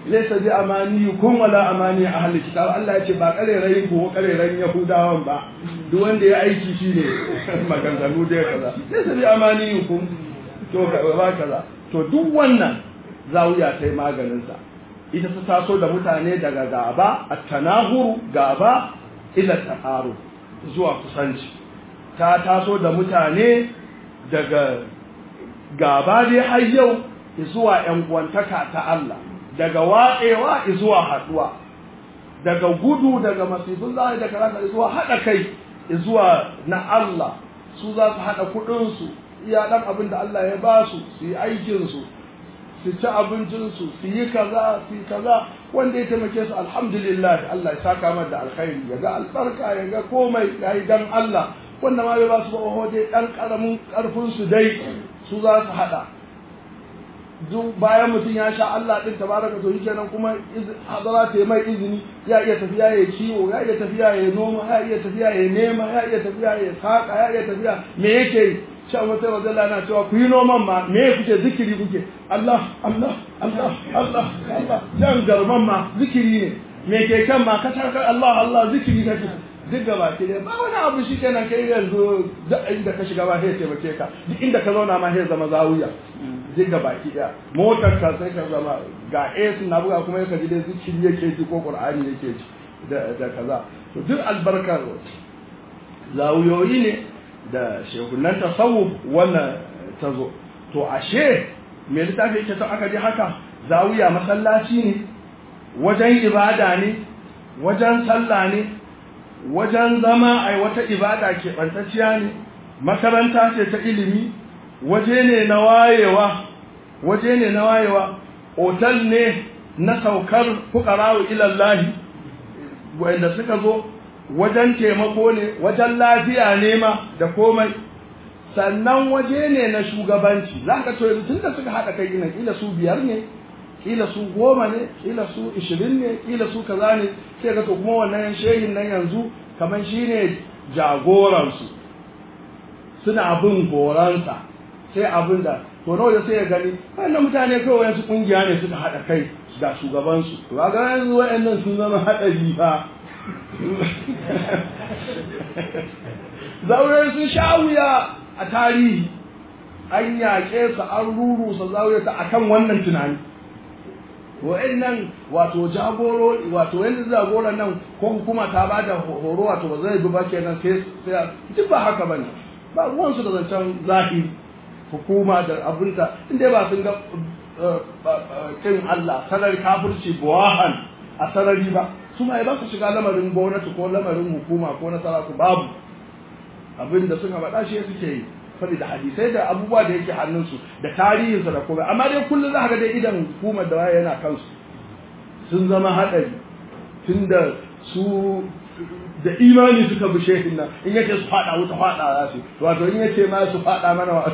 laysa bi amaniyukum wala amani ahli kitab Allah ya ce ba karerayin ko karerayin yahudawan ba duk wanda ya aiki shine maganganu da kaza laysa bi amaniyukum to ba kaza to duk wannan zawiya ta yi maganin sa ita ta taso da mutane daga gaba at-tanahuru gaba ila taqaru zuwa kusanci ta taso da mutane daga gaba dai har yau zuwa ‘yan uwantaka ta Allah, daga watsewa zuwa haɗuwa, daga gudu daga masifin zai da karata zuwa haɗa kai zuwa na Allah, su za su haɗa kuɗinsu, iya ɗan abin da Allah ya ba su, su yi aikinsu, su ci abincinsu, su yi kaza, su yi kaza, wanda ya taimake su alhamdulillah Allah ya saka mar da alkhairi, ya ga albarka, ya ga komai, ya yi dan Allah, wanda ma bai ba su ba dai ɗan ƙaramin ƙarfinsu dai su za su haɗa. duk bayan mutum ya sha Allah din tabaraka to kenan kuma hadara ta mai izini ya iya tafiya ya kiwo ya iya tafiya ya noma ya iya tafiya ya nema ya iya tafiya ya saka ya iya tafiya me yake yi sha wata wazalla na cewa ku yi noman ma me kuke zikiri kuke Allah Allah Allah Allah Allah jan garman ma zikiri ne me ke kan ma ka taka Allah Allah zikiri kake duk gaba ke ba wani abu shi kenan kai yanzu duk inda ka shiga ba sai taimake ka duk inda ka zauna ma sai zama zawiya duk gaba ki daya motar ka sai ka zama ga AC na buga kuma yaka ji dai zikiri yake ji ko Qur'ani yake ji da da kaza to duk albarkar zawiyoyi ne da shehunan tasawuf wannan tazo to ashe me littafi yake to aka ji haka zawiya masallaci ne wajen ibada ne wajen sallah ne wajen zama a wata ibada keɓantacciya ne makaranta ce ta ilimi waje ne na wayewa waje ne na wayewa otal ne na saukar fukarawu ilallahi wanda suka zo wajen taimako ne wajen lafiya ne ma da komai sannan waje ne na shugabanci za ka to tun da suka haɗa kai gina kila su biyar ne kila su goma ne kila su ishirin ne kila su kaza ne sai ga to kuma wannan shehin nan yanzu kamar shi ne jagoransu suna bin goransa sai abin da to nawa da sai ya gani wannan mutane kawai wasu kungiya ne suka haɗa kai da shugabansu to ga yanzu waɗannan sun zama haɗari fa zaure sun sha wuya a tarihi an yaƙe su an rurusa zaure ta akan wannan tunani wa'annan wato jagoro wato yanzu jagoran nan ko hukuma ta ba da horo wato ba zai bi ba kenan sai sai duk ba haka bane ba ruwan su da zancen zahiri hukuma da abinta inda ba sun ga kin Allah sarari kafirci buwahan a sarari ba su ma ba su shiga lamarin gwamnati ko lamarin hukuma ko na saraku babu abinda suka faɗa shi suke yi saboda hadisai da abubuwa da yake hannunsu da tarihinsa da komai amma dai kullum za ka ga dai idan hukumar da waye yana kansu sun zama haɗari tunda su da imani suka bi shehin nan in yake su faɗa wuta faɗa za su wato in yake ma su faɗa mana wa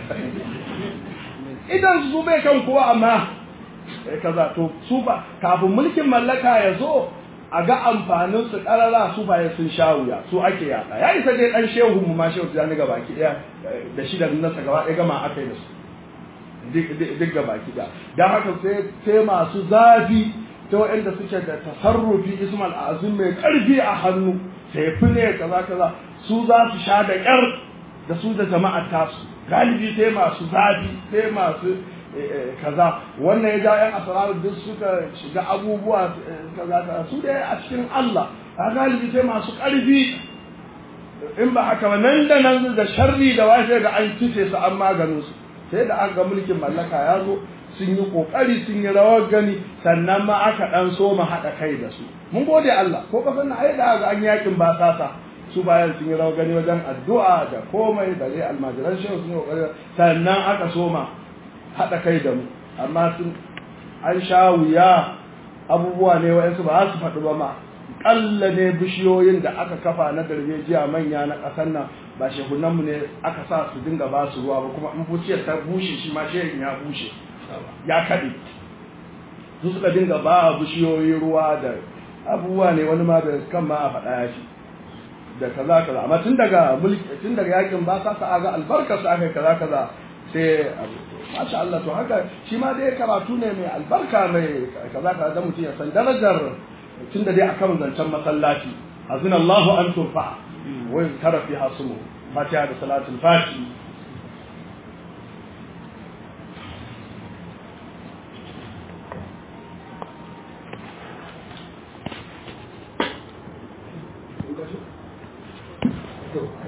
idan su bai kan kowa amma kaza to su ba kafin mulkin mallaka ya zo a ga amfanin su karara su baya sun sha wuya su ake yaka ya isa dai dan shehu mu ma shehu tijani ga baki daya da shi da nasa gaba ɗaya gama aka yi da su duk ga baki daya dan haka sai sai masu zafi ta waɗanda suke da tasarrufi ismal azum mai karfi a hannu sai fune kaza kaza su za su sha da ƙyar da su da jama'ar tasu galibi sai masu zafi sai masu kaza wannan ya ja yan asararu duk suka shiga abubuwa kaza kaza su da a cikin Allah a galibi sai masu ƙarfi in ba haka ba nan da nan da sharri da washe ga an kice su an maganin su sai da aka ga mulkin mallaka ya zo sun yi kokari sun yi rawar gani sannan ma aka dan so mu haɗa kai da su mun gode Allah ko kasan na ai da ga an yakin ba sasa su bayan sun yi rawar gani wajen addu'a da komai da dai almajiran shehu sun yi kokari sannan aka soma haɗa kai da mu amma sun an sha wuya abubuwa ne wa'yansu ba za su faɗi ba ma ƙalla ne bishiyoyin da aka kafa na darbejiya manya na ƙasar nan ba shehunanmu ne aka sa su dinga ba su ruwa ba kuma in buciyar ta bushe shi ma shehin ya bushe ya kaɗe su suka dinga ba bishiyoyi ruwa da abubuwa ne wani ma da kan ma a faɗa ya shi da kaza kaza amma tun daga mulki tun daga yakin ba sa ga albarkar su aka kaza kaza sai masha Allah to haka shi ma dai karatu ne mai albarka mai kaza kaza da mutum ya san darajar tun da dai akan zancen masallaci azina Allahu an turfa wa yuzkara fiha smu fatiha da salatul fati to